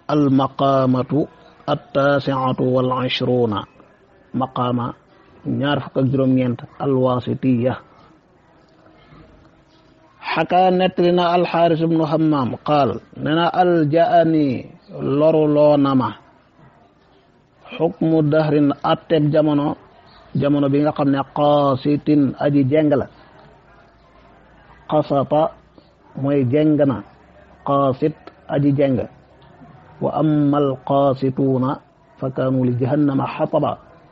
almaqaamatu attaasiatu wal ishruuna maqaama ñaar fukk ak juróom-ñeent alwaasitiya xakaa nettali na alxaaris ibnu hammaam qaal ne na aljaani loru loo nama xukmu dahrin atteb jamono jamono bi nga xam ne qaasitin aji jeng la qasata mooy jeng na qaasit aji jeng wa amma alqaasituuna fa kaanu li jahannama xataba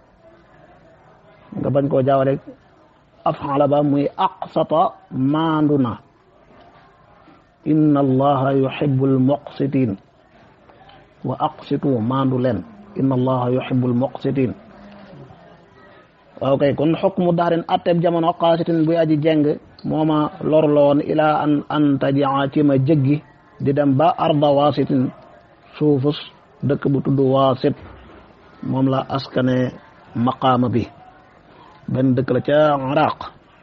nga bañ koo jaaw rek afala ba muy aqsata maandu na inna allaha yuhibbu almuqsitin wa aqsitu maandu leen inna allaha yuhibbu almuqsitin waaw kay kon xukmu daarin atteb jamono qaasitin buy aji jeng mooma lor la woon ilaa an antajia ci ma jëggi di dem ba arda waasitin suufus dëkk bu tudd waasit moom la askane maqaama bi benn dëkk la ca iraq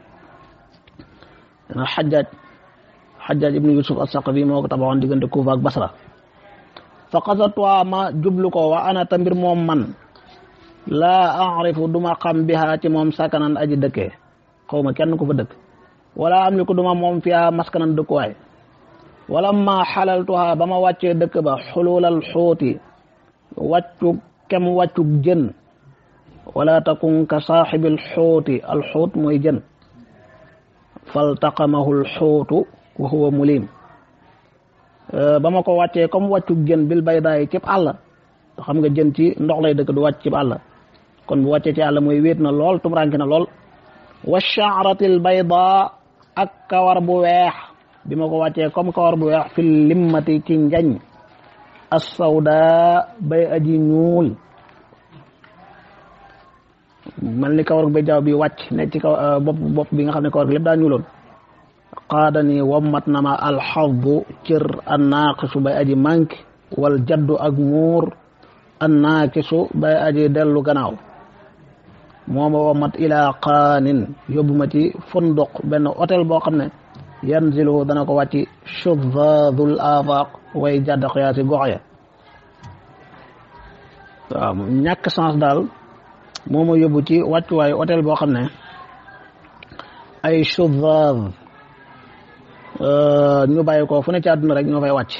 na xajaaj xajaaj ibnu yusuf as-saqafi moo ko tabaxoon diggante kuufa ak basra fa qasatwa ma jublu ko wa ana ta mbir moom man laa arifu duma xam biha ci moom sakanan aji dëkkee xaw ma kenn ku fa dëkk wala am li ko duma moom fiya maskanan dëkkuwaay wala ma xalaltuha ba ma wàccee dëkk ba xululal xuuti wàccu kem wàccug jën wala takun ka saaxibil xuuti alxuut mooy jën faltaqamahu alxuutu wa huwa mulim ba ma ko wàccee comme wàccug jën bil baydaay cib àll xam nga jën ci ndox lay dëkk du wàcc cib àll kon bu wàccee ci àll mooy wéet na lool tumranki na lool wa shaaratil bayda ak kawar bu weex bi ma ko wàccee comme kawar bu weex fil limmati ci njañ assawda bay aji ñuul mel ni kawar bay jaaw bi wàcc ne ci kaw bopp bopp bi nga xam ne kawar bi lépp daa ñuuloon qaadani wammat na ma alxaddu cër annaaqisu bay aji manque wal jaddu ak muur annaakisu bay aji dellu gannaaw mooma wammat ilaa qaanin yóbbu ma ci funduq benn hôtel boo xam ne yanzilu dana ko wàcci shuddaadul afaq way jàdd xiyaasi gox ya waaw ñàkk sens daal moo ma yóbbu ci wàccuwaayu hôtel boo xam ne ay shuddaad ñu bàyyi ko fu ne ci àdduna rek ñoo fay wàcc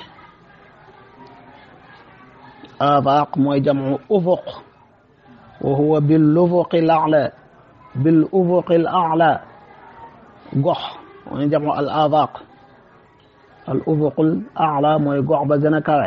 afaq mooy jamu ufuq wa huwa bil ufuqi l a'la bil ufuqi l a'la gox mooy jamu al afaq al ufuqul a'la mooy gox ba gën a kawe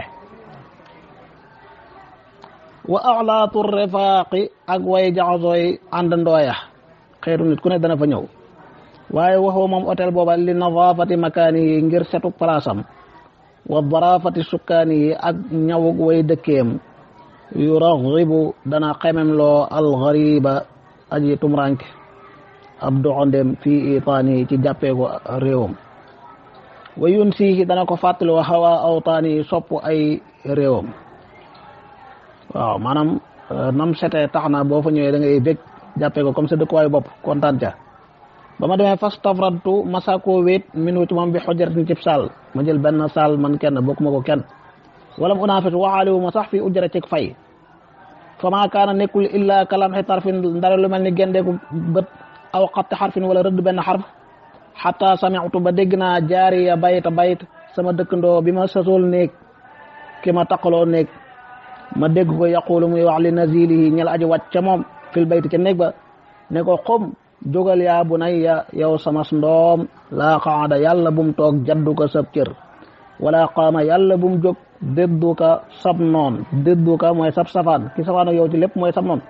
wa a'laatu rifaaqi ak way jaxasooy àndandooya xeetu nit ku ne dana fa ñëw waaye waxoo moom hôtel booba li nadaafati makaani yi ngir setuk palaasam wa daraafati sukkaani yi ak ñawug way dëkkeem yuraxibu dana xemem loo alxariba aji tumranke ab doxandem fii itaani yi ci jàppee ko réewam wa yun siihi dana ko fàttali wa xawa awtaani yi sopp ay réewam waaw maanaam nam setee tax na boo fa ñëwee da ngay bég jàppee ko comme sa dëkkuwaayu bopp kontaan ca ba ma demee fas tafradtu masako wéet minu ci moom bi xojaratin cib saal ma jël benn saal man kenn bokkuma ko kenn wala mu unaafit waxaaliwu ma sax fi ujjara cig fay fa maa kaana nekkul illa kalamxi tarfin ndare lu mel ni gendeeku bët aw xatti xarfin wala rëdd benn xarf xata samitu ba dégg naa jaariya bayta bayt sama dëkkandoo bi ma sasool néeg ki ma taqaloo néeg ma dégg ko yaqulu muy wax li nazilihi ñel aji wàcc ca moom fil bayti ca néeg ba ne ko xom jógal yaa bunayya yow samas ndoom laa qaada yàlla bum toog jaddu ko sab cër wala qaama yàlla bum jóg déddu ka sab noon déddu ka mooy sab safaan ki safaan ak yow ci lépp mooy sab noon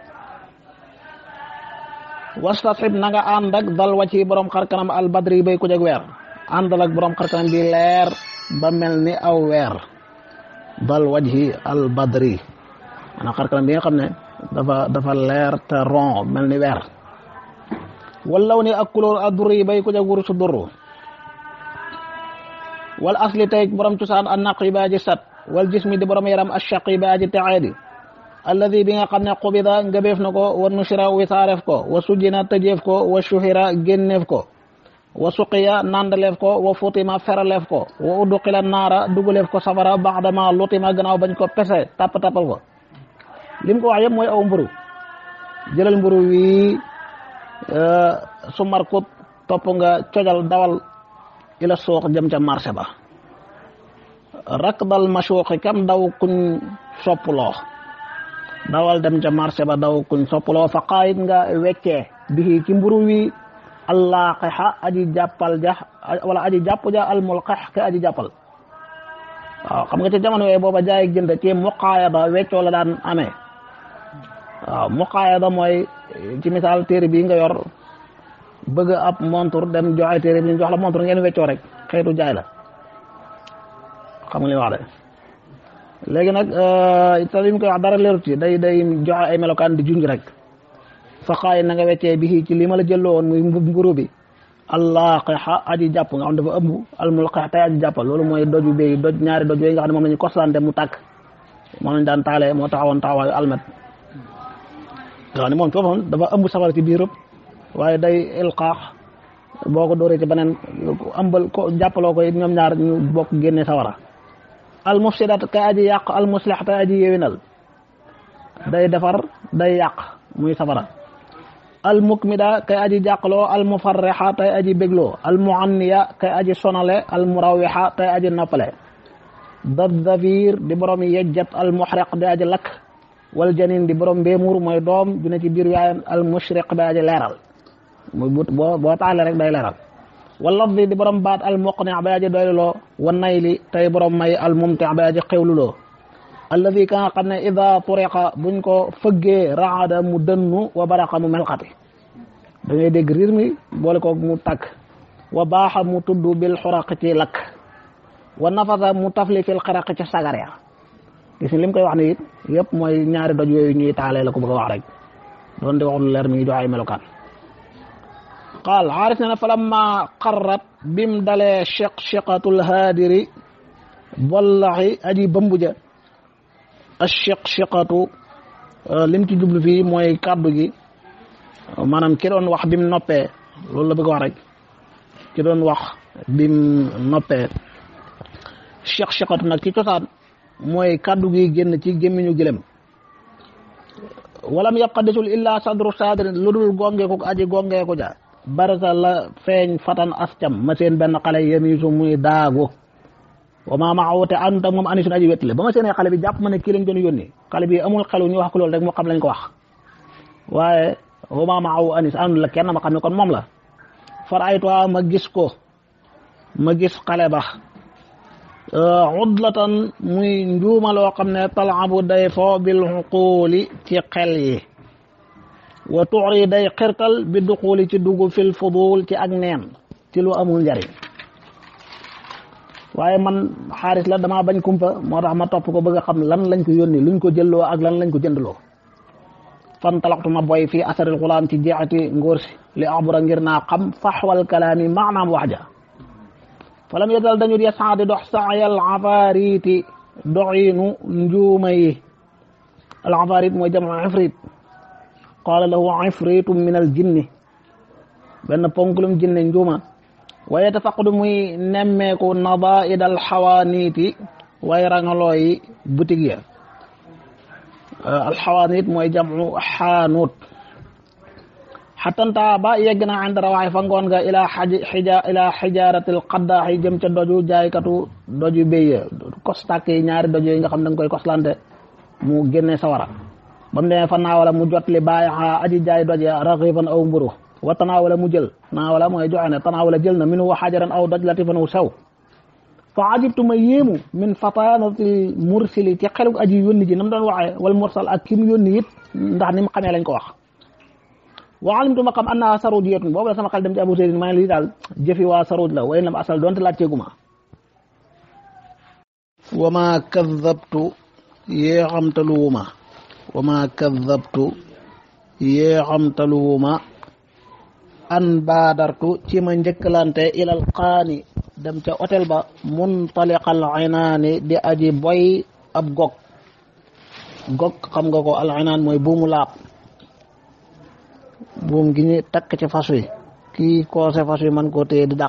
wastasib na nga ànd ak dal wàcci borom xarkanam al badri bay ku jeg weer àndal ak borom xarkanam bi leer ba mel ni aw weer dal wajhi al badri maanaam xarkanam bi nga xam ne dafa dafa leer te ron mel ni weer wallaw ni ak couleur adduri bay ku jag wuru su durru wal asli tey borom cosaan an naqi ba aji sat wal jismi di borom yaram ashaqi ba aji texeedi alladi bi nga xam ne xubida ngabeef na ko wa nushira wisaareef ko wa sujjina tëjeef ko wa shuhira génneef ko wa suqiya nandaleef ko wa futima feraleef ko wa udduqila naara dugaleef ko safara baxdama lutima gannaaw bañ ko pese tapp tappal ko lim ko wax yëpp mooy aw mburu jëlal mburu wi su markut topp nga cojal dawal ila suuq jëm ca marché ba rakdal mashuuqi kam daw kuñ soppuloo dawal dem ca marché ba daw kuñ soppuloo fa qaayit nga weccee bii ci mburu wi allaaqixa aji jàppal ja wala aji jàpp ja almulqix ke aji jàppal waaw xam nga ci jamono yooyu booba jaay jënd ci muqaayada weccoo la daan amee waaw muqaayada mooy ci misaal téere bii nga yor bëgg ab montur dem joxe téere bi ñu jox la montur ngeen weccoo rek xeetu jaay la xam nga li wax de léegi nag te li mu koy wax dara leerut ci day day joxe ay melokaan di junj rek faqaay na nga weccee bi ci li ma la jëlloo woon muy mburu bi allaaqixa aji jàpp nga xam dafa ëmb almulqix tey aji jàppal loolu mooy doju béy doj ñaari doj yooyu nga xam ne moom la ñu koslante mu tàkk moom lañ daan taalee moo taxawoon taxawaayu almet nga xam ne moom foofu dafa ëmb safara ci biirëb waaye day ilqaax boo ko dóoree ci beneen ëmbal ko jàppaloo ko it ñoom ñaar ñu bokk génne sawara al mufsidat kay aji yàq al muslix tay aji yewinal day defar day yàq muy safara al mukmida kay aji jàqloo al mufarrixa tay aji bégloo al muanniya kay aji sonale al murawixa tay aji noppale daddavir di borom yejjat al muxriq di aji lakk wal janin di borom mbéemuur mooy doom ju ne ci biir yaayam al mushriq di aji leeral muy but boo boo taale rek day leeral wal lafdi di borom baat al muqni bay aji doyluloo wa nayli tay borom may al mumti bay aji xewluloo alladi ka nga xam ne ida turiqa buñ ko fëggee raada mu dënnu wa baraqa mu melxati da ngay dégg riir mi boole ko mu tàkk wa baaxa mu tudd bil xuraq ci lakk wa nafasa mu tafli fil xaraq ci sagar ya gis ni lim koy wax ni it yëpp mooy ñaari doj yooyu ñuy taalee la ko bëgg a wax rek doon di wax lu leer mi ngi jox ay melokaan qaal xaaris ne na falamma qarrat bim dalee cheq cheqatul haadiri bollaxi aji bambuja acheq cheqatu lim ci jublu fii mooy kàddu gi maanaam ki doon wax bim noppee loolu la bëgg wax rek ki doon wax bim noppee cheq cheqatu nag ci cosaan mooy kàddu gi génn ci gémmiñu gëlëm walam yabqa desul illa sadru sadri lu dul gongeeku aji gongeeku ja barasa la feeñ fatan ascam ma seen benn xale yemisu muy daagu wa ma maawute anta moom anisun aji wettile ba ma seenee xale bi jàpp ma ne kii lañ doon yónni xale bi amul xelu ñu wax ko loolu rek moo xam lañ ko wax waaye wa ma maaw anis andu la kenn ma xam ne kon moom la far aytuwa ma gis ko ma gis xale ba udlatan muy njuuma loo xam ne talabu day fo bil xuquuli ci xel yi wa tuuri day xirtal bi duquuli ci dugg fil fudul ci ak neen ci lu amul njariñ waaye man xaaris la damaa bañ kumpa moo tax ma topp ko bëgg a xam lan lañ ko yónni luñ ko jëlloo ak lan lañ ko jëndloo fan talaxtu ma boy fii asaril xulaam ci jeexati ngóor si li abura ngir naa xam faxwal kalaami maanaam wax ja falam yetal dañu di saadi dox saayal afaariiti doxiinu njuuma yi al afaarit mooy jamu ifrit qaala lahu ifritu min al jinni benn ponkulum jinne njuuma wa yatafaqadu muy nemmeeku nadaid al xawaaniiti way rangaloo yi boutique ya al xawaaniit mooy jamu xaanuut xatanta ba yegg na ànd rawaay fa ngoon nga ilaa xija ilaa xijaaratil qaddaax yi jëm ca doju jaaykatu doju béy kostak yi ñaari doju yi nga xam da nga koy koslante mu génne sawara ba mu demee fa naawala mu jot li bàyyi aji jaay doj ya raxifan aw mburu wa tanaawala mu jël naawala mooy joxe ne tanaawala jël na min wa xajaran aw doj latifan wu sew fa ajibtu ma yéemu min fatanati mursili ci xelug aji yónni ji nam doon waxee wal mursal ak ki mu yónni it ndax ni mu xamee lañ ko wax wa alimtu ma xam annaha sarudiyatun boobu la sama xel dem ci abu seydin maa ngi lii daal jëfi waa sarud la way lam asal doonte laajteeguma wa ma kadabtu yee xamtaluwuma wa ma kadabtu yee xamtaluwuma an baadartu ci ma njëkkalante ilal qaani dem ca hôtel ba muntaliqal inaani di aji boy ab gog gog xam nga ko al inaan mooy buumu laab buum gi ñu takk ci fas wi kii koose fas wi man koo téye di dàq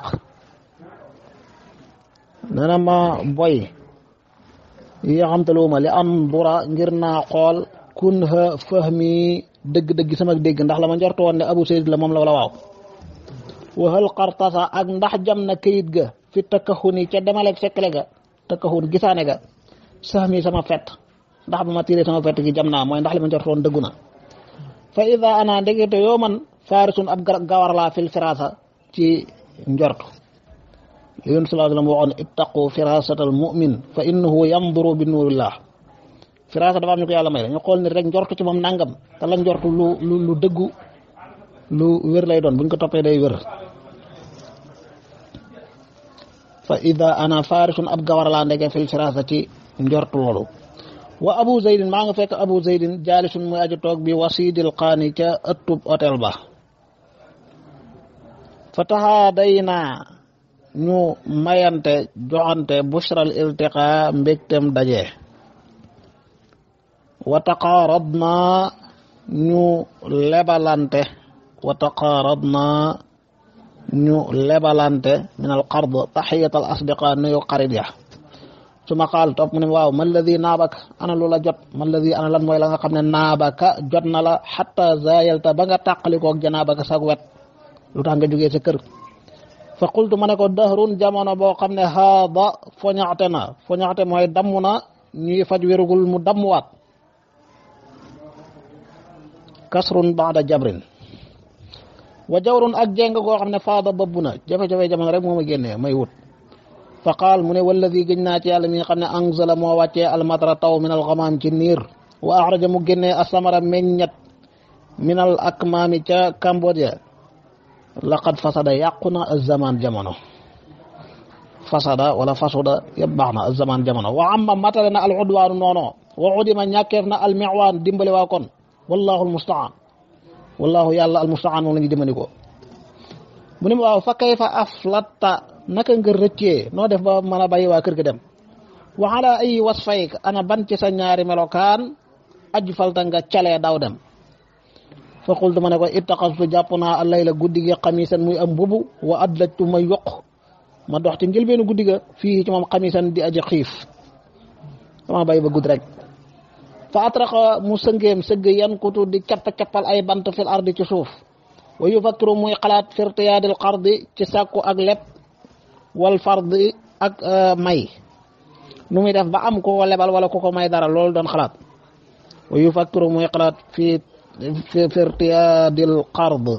nee na ma boy yi xamtaluuma li am dura ngir naa xool kun ha fahmi dëgg-dëgg sama dégg ndax la ma njortu woon ne abu sayd la moom la wala waaw waxal xartasa ak ndax jam na këyit ga fi takkaxuni ca demaleeg sekkale ga takkaxun gisaane ga sax mi sama fet ndax ba ma tiiree sama fett gi jam naa mooy ndax li ma njortu woon dëggu na fa ida ana ndegete yoo man faarisun ab gawar laa fil firasa ci njortu li yun sallallahu alayhi wa sallam waxoon ittaqu firasata al mu'min fa innahu yanduru bi nuurillah firasa dafa am ñu ko yàlla may la ñu xool ni rek njortu ci moom nangam te la njortu lu lu lu dëggu lu wér lay doon buñ ko toppee day wér fa ida ana farisun ab gawar laa ndege fil firasa ci njortu loolu wa abu zaydin maa nga fekk abu zaydin jaalisun muy aju toog bi wasidil qaani ca ëttub hôtel ba fa taxaa day naa ñu mayante joxante bushral iltiqa mbégtem daje wa taqaaradna ñu lebalante wa taqaaradna ñu lebalante min al qard taxiyat al asdiqa nuyu xarit ya su ma xaal topp mu ne waaw man ladi naabaka ana lu la jot man ladi ana lan mooy la nga xam ne naabaka jot na la xatta zayalta ba nga tàqalikoog janaabaka sag wet lu tax nga jógee sa kër fa qultu ma ne ko dahrun jamono boo xam ne haada foñaxte na foñaxte mooy damm na ñuy faj wérugul mu dammuwaat kasrun baada jabrin wa jawrun ak jéng goo xam ne faada bëbb na jafe-jafe jamono rek moo ma génnee may wut fa qaal mu ne walladi gëñ naa ci yàlla mi nga xam ne anzala moo wàccee almatara taw min alxamaam ci niir wa axraja mu génnee asamara meññat min al akmaami ca Cambodia laqad fasada yàqu na azamaan jamono fasada wala fasuda yëpp baax na azamaan jamono wa amma matale na al udwaanu noono wa udima ñàkkeef na al miwaan dimbali waa kon wallahu al mustaan wallahu yàlla al mustaan moom la ñu jëmandikoo mu ne ma waaw fa kayfa aflatta naka nga rëccee noo def ba mën a bàyyi waa kër ga dem wa ala ay wasfayk ana ban ci sa ñaari melokaan aju falta nga calee daw dem fa qultu ma ne ko ittaqastu jàpp naa allayla guddi gi xamisan muy am mbubu wa adlajtu ma yokk ma dox ci njëlbeenu guddi ga fii ci moom xamisan di aji xiif dama bàyyi ba guddi rek fa atraqa mu sëngeem sëgg yan kutu di cappa cappal ay bant fil ardi ci suuf wa yufakkiru muy xalaat firtiyaadil xardi ci sàkku ak lepp wal fardi ak may nu muy def ba am ko lebal wala ku ko may dara loolu doon xalaat wa yufakkiru muy xalaat fii fi firtiyaadil qard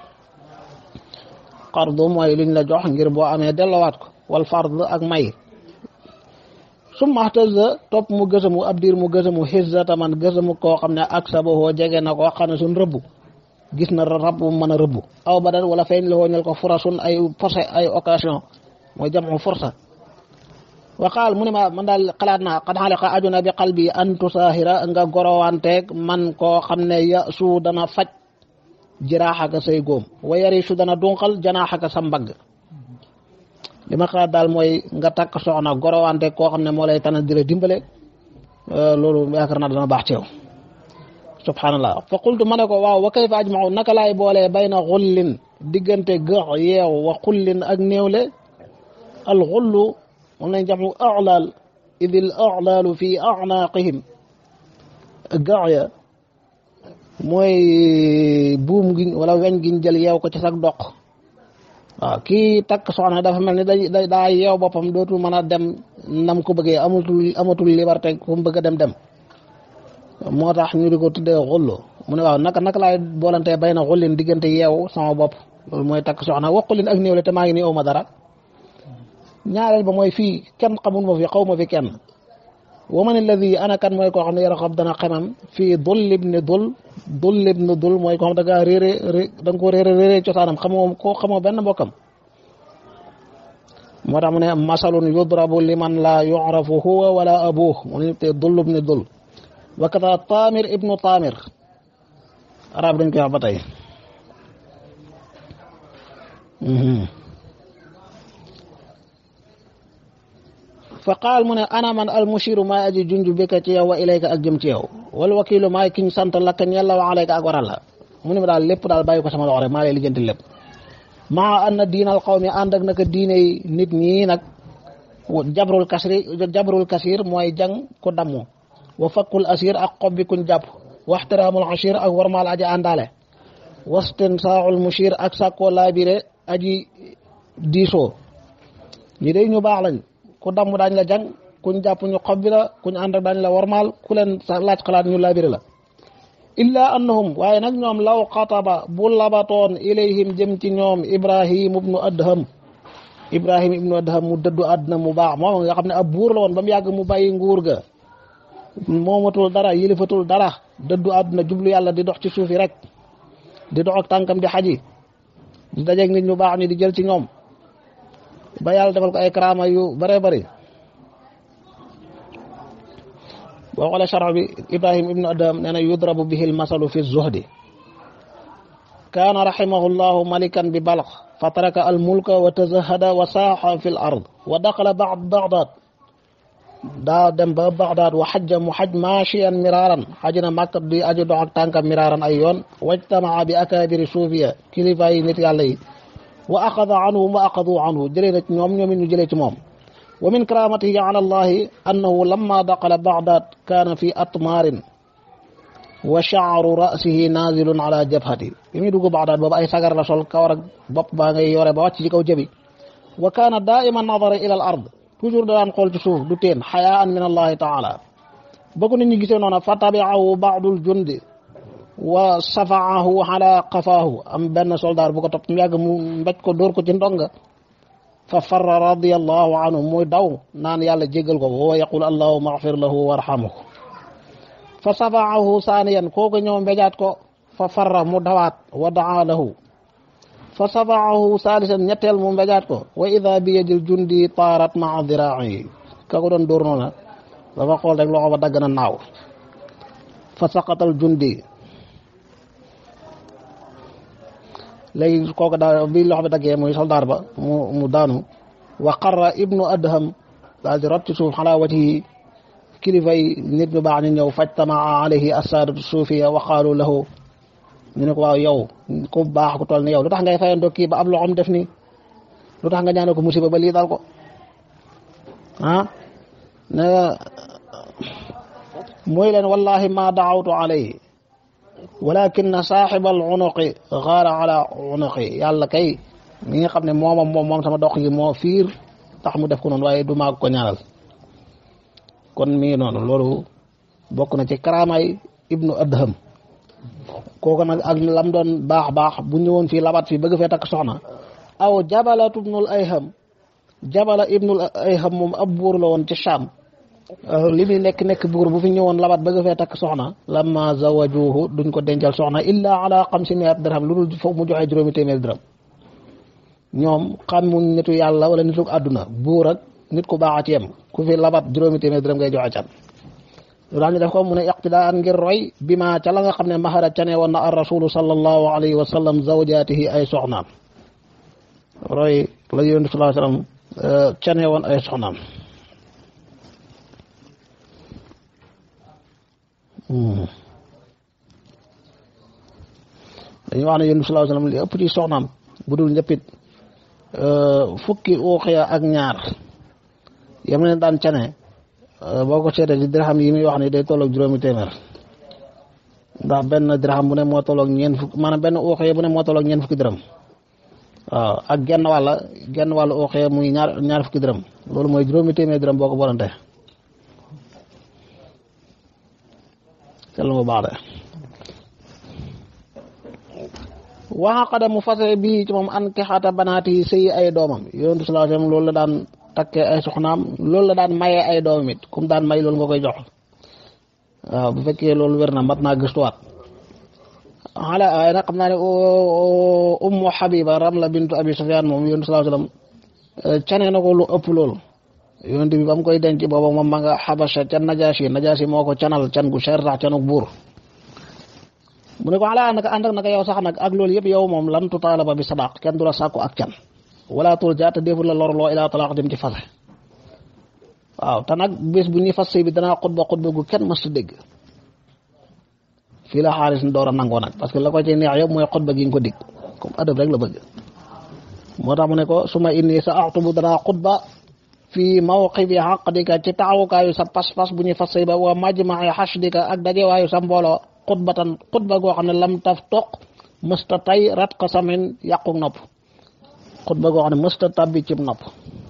qard mooy luñ la jox ngir boo amee dellowaat ko wal fard ak may summa ihtaza topp mu gësamu ab diir mu gësamu xizzata man gësamu koo xam ne ak sabahoo jege na koo xam ne suñ rëbbu gis na rab bu mën a rëbbu aw badan wala feeñ la wooñal ko furasun ay forcé ay occasion mooy jamu forsa wa qaal mu ne ma man daal xalaat naa xad xale xa aju na bi qalbi an tusaahira nga gorowanteeg man koo xam ne ya su dana faj jiraaxaka say góom wa yari su dana dunqal janaaxaka sa mbagg li ma xalaat daal mooy nga takk soxna gorowanteeg koo xam ne moo lay tana di la dimbale loolu yaakaar naa dana baax ci yow subhanallah fa qultu ma ne ko waaw wa kayfa ajmau naka laay boolee bayna xullin diggante gëx yeew wa xullin ak néewle al xullu moom lañ jamu alaal idil alaalu fi anaaqihim gax ya mooy buum gi wala weñ giñ jël yeew ko ci sag doq waaw kii takk soxna dafa mel ni da daa yeew boppam dootul mën a dem nam ko bëggee amatul amatul liberté ku mu bëgg a dem dem moo tax ñu di ko tuddee xullu mu ne waaw naka naka laay boolantee bay na xullin diggante yeew sama bopp loolu mooy takk soxna waqulin ak néew le te maa ngi nii aw ma dara ñaareel ba mooy fii kenn xamul ma fi xaw ma fi kenn wa man alladi ana kan mooy koo xam ne yarxab dana xemam fii dul ibni dul dul ibni dul mooy koo xam da ngaa réere da nga ko réere réere cosaanam xamoo ko xamoo benn mbokkam moo tax mu ne masalun yudrabu liman la yu'rafu huwa wala abuh mu ne te dul ibni dul wa kata tamir ibnu tamir arab dañ koy wax ba tey fa qaal mu ne ana man al mushiru maay aji junj bika ci yow wa ilayka ak jëm ci yow wal wakilu maay kiñ sant lakka ñella wa alayka ak waral la mu ne ma daal lépp daal bàyyi ko sama loxo rek maa lay lijjanti lépp maa anna diinal xawmi ànd ak naka diine yi nit ñi nag jabrul kasri jabrul kasir mooy jang ku dammu wa fakkul asir ak xob bi kuñ jàpp waxtiraamul ashir ak warmaal aji àndaale wastinsaa'ul mushir ak sàkkoo laabire aji diisoo ñi day ñu baax lañ ku damm daañ la jang kuñ jàpp ñu xob bi la kuñ ànd ak daañ la warmaal ku leen laaj xalaat ñu laabire la illa annahum waaye nag ñoom law xataba bu labatoon ilayhim jëm ci ñoom ibrahim ibnu adham ibrahim ibnu adham mu dëddu àdduna mu baax moom nga xam ne ab buur la woon ba mu yàgg mu bàyyi nguur ga moomatul dara yilifatul dara dëddu àdduna jublu yàlla di dox ci suufi rek di dox ak tànkam di xaji di dajeeg nit ñu baax ñi di jël ci ñoom ba yàlla defal ko ay karaama yu bëree bëri boo xoolee sharx bi ibrahim ibnu adam nee na yudrabu bihi almasalu fi zuhdi kaana rahimahu llahu malikan bi balx fa taraka almulka wa tazahada wa saaxa fi l ard wa daqala bad bagdad daa dem ba bagdad wa xajja mu xaj machiyan miraaran xaji na màkk di aju dox ak tànkam miraaran ay yoon wajtamaa bi akabiri suufiya kilifa yi nit yàlla yi wa axada anhum wa axadu anhu jëlee na ci ñoom ñoom it ñu jëlee ci moom wa min karamatihi ala allahi annahu lamma daqala bagdad kaana fi atmaarin wa shaaru rasihi nazilun ala jabhati bi muy dugg bagdad boobu ay sagar la sol kawar ak bopp baa ngay yore ba wàcc ci kaw jëbi wa kaana daiman nadara ila al ard toujours da daan xool ci suuf du teen xayaan min allahi taala ba ko nit ñi gisee noona fa tabiahu baadul jundi wa safaahu ala qafaahu am benn soldaar bu ko topp mu yàgg mu mbéj ko dóor ko ci ndonga fa farra radiallahu anhu muy daw naan yàlla jéggal ko wa yaqul allahuma axfir lahu warhamhu fa safaahu saaniyan kooku ñëw mbéjaat ko fa farra mu dawaat wa daa lahu fa safaahu saalisan ñetteel mu mbéjaat ko wa ida bi yadil jundi taarat maa diraa'i ka ko doon dóor noona dafa xool rek loxo ba dagg na naaw fa saqatal jundi léegi kooku daal bi loxo bi daggee muy soldaar ba mu mu daanu wa qarra ibnu adham daal di rot ci suuf xalaa wati kilifa yi nit ñu baax ñu ñëw fajtamaa alayhi assaadatu suufiya wa qaalu lahu ñu ne ko waaw yow ku baax ku toll ni yow lu tax ngay fayandoo kii ba ab loxom def ni lu tax nga ñaanal ko musiba ba lii dal ko ah ne mooy leen wallahi ma daawtu alayhi walakin saaxibal unuqi gaara ala unuqi yàlla kay mi nga xam ne moomam moom moom sama dox gi moo fiir tax mu def ko noonu waaye du maa ko ñaanal kon mi ngi noonu loolu bokk na ci karaamaay ibnu adham kooku nag ak lam doon baax baax bu ñëwoon fii labat fii bëgg fee takk soxna aw jabalatu ibnul ayham jabala ibnul ayham moom ab buur la woon ci Sham li muy nekk nekk buur bu fi ñëwoon labat bëgg fee takk soxna lamma zawajuhu duñ ko dencal soxna illa ala xamsi miat dirham lu dul foofu mu joxe juróomi téeméer dirham ñoom xamuñ nitu yàlla wala nitu àdduna buur ak nit ku baax a ci yem ku fi labat juróomi téeméer dirham ngay joxe can lu daal ñu def ko mu ne iqtidaan ngir roy bi ma ca la nga xam ne mahara cane woon na ar rasulu sallallahu alayhi wa sallam zawjaatihi ay soxnaam roy la yonent sallallahu alayhi wa sallam cane woon ay soxnaam dañuy wax ne yonent sallallahu alayhi wa sallam li ëpp ci soxnaam bu dul ñëppit fukki uuxiya ak ñaar yam leen daan cane boo ko seetee ci dirham yi muy wax ni day tolloog juróomi téeméer ndax benn dirham bu ne moo tolloog ñeent fukk maanaam benn uuxiya bu ne moo tolloog ñeent fukki dërëm waaw ak genn wàlla genn wàllu uuxiya muy ñaar ñaar fukki dërëm loolu mooy juróomi téeméer dërëm boo ko bolante sell mu baax de waxaqada mu fase bii ci moom an kexata banaati sëyi ay doomam yonentu sallallahu alayhi wasallam loolu la daan takkee ay soxnaam loolu la daan mayee ay doomam it kum daan may loolu nga koy jox waaw bu fekkee loolu wér na mat naa gëstuwaat xale waaye nag xam naa ne ummu habiba ramla bintu abi sufyan moom yonentu sallallahu alayhi wasallam cane na ko lu ëpp loolu yonent bi ba mu koy denc booba moom ma nga xabasa ca najaasi najaasi moo ko canal can gu cher sax canuk buur mu ne ko ala naka ànd ak naka yow sax nag ak loolu yëpp yow moom lan tutaalaba bi sadaq kenn du la sàkku ak can wala tul jaata deful la lor loo ilaa talaax dem ci fase waaw te nag bés bu ñuy fas sëy bi danaa xutba xutba gu kenn mës dégg fii la xaalis door a nangoo nag parce que la ko ci neex yëpp mooy xutba gi nga ko dig comme adab rek la bëgg moo tax mu ne ko suma inni sa axtubu danaa xutba fii mawqifi xaqdika ci taxawukaayu sa pas-pas bu ñuy fas say ba wa majmaci xashdika ak dajewaayu sa mbooloo xutbatan xutba goo xam ne lam taf toq mësta tay rat ko samin yàqu nopp xutba goo xam ne mësta tabbi cib nopp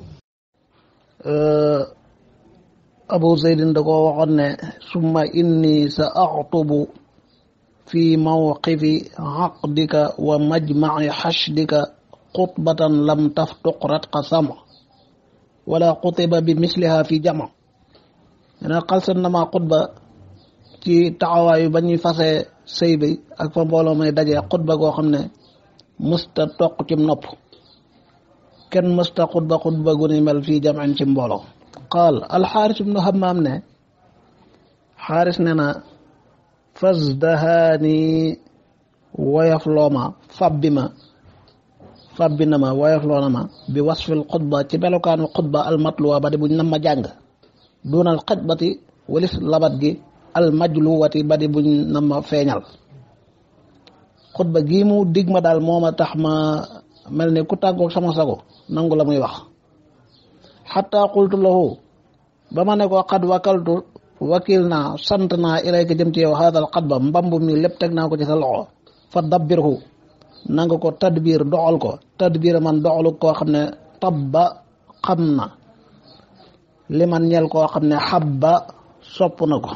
abu zeydin da ko waxoon ne summa inni sa axtubu fi mawqifi xaqdika wa majmaci xashdika xutbatan lam taftuq ratqa sama wala xutiba bi misliha fi jama ne xalsat na ma xutba ci taxawaayu ba ñuy fase sëy bi ak fa mbooloo may daje xutba goo xam ne mësta toq ci nopp kenn mësta xutba xutba gu ni mel fii jamin ci mbooloo qaal alxaaris ibnu hammaam ne xaaris ne na fasdahaani woyof looma fabbi ma fabbi na ma woyof loona ma bi wasfil xutba ci melokaanu xutba almatluwa ba di buñ nam ma jàng dunal xajbati walis labat gi almajluwati ba di buñ nam ma feeñal xutba gii mu dig ma daal moo ma tax ma mel ni ku tàggoog sama sago nangu la muy wax xataa qultu lahu ba ma ne ko xad wakaltu wakil naa sant naa ilayka jëm ci yow haadal xatba mbamb mi lépp teg naa ko ci sa loxo fa dabbirhu nanga ko tadbir doxal ko tadbir man doxalu koo xam ne tabba xam na li man ñel koo xam ne xabba sopp na ko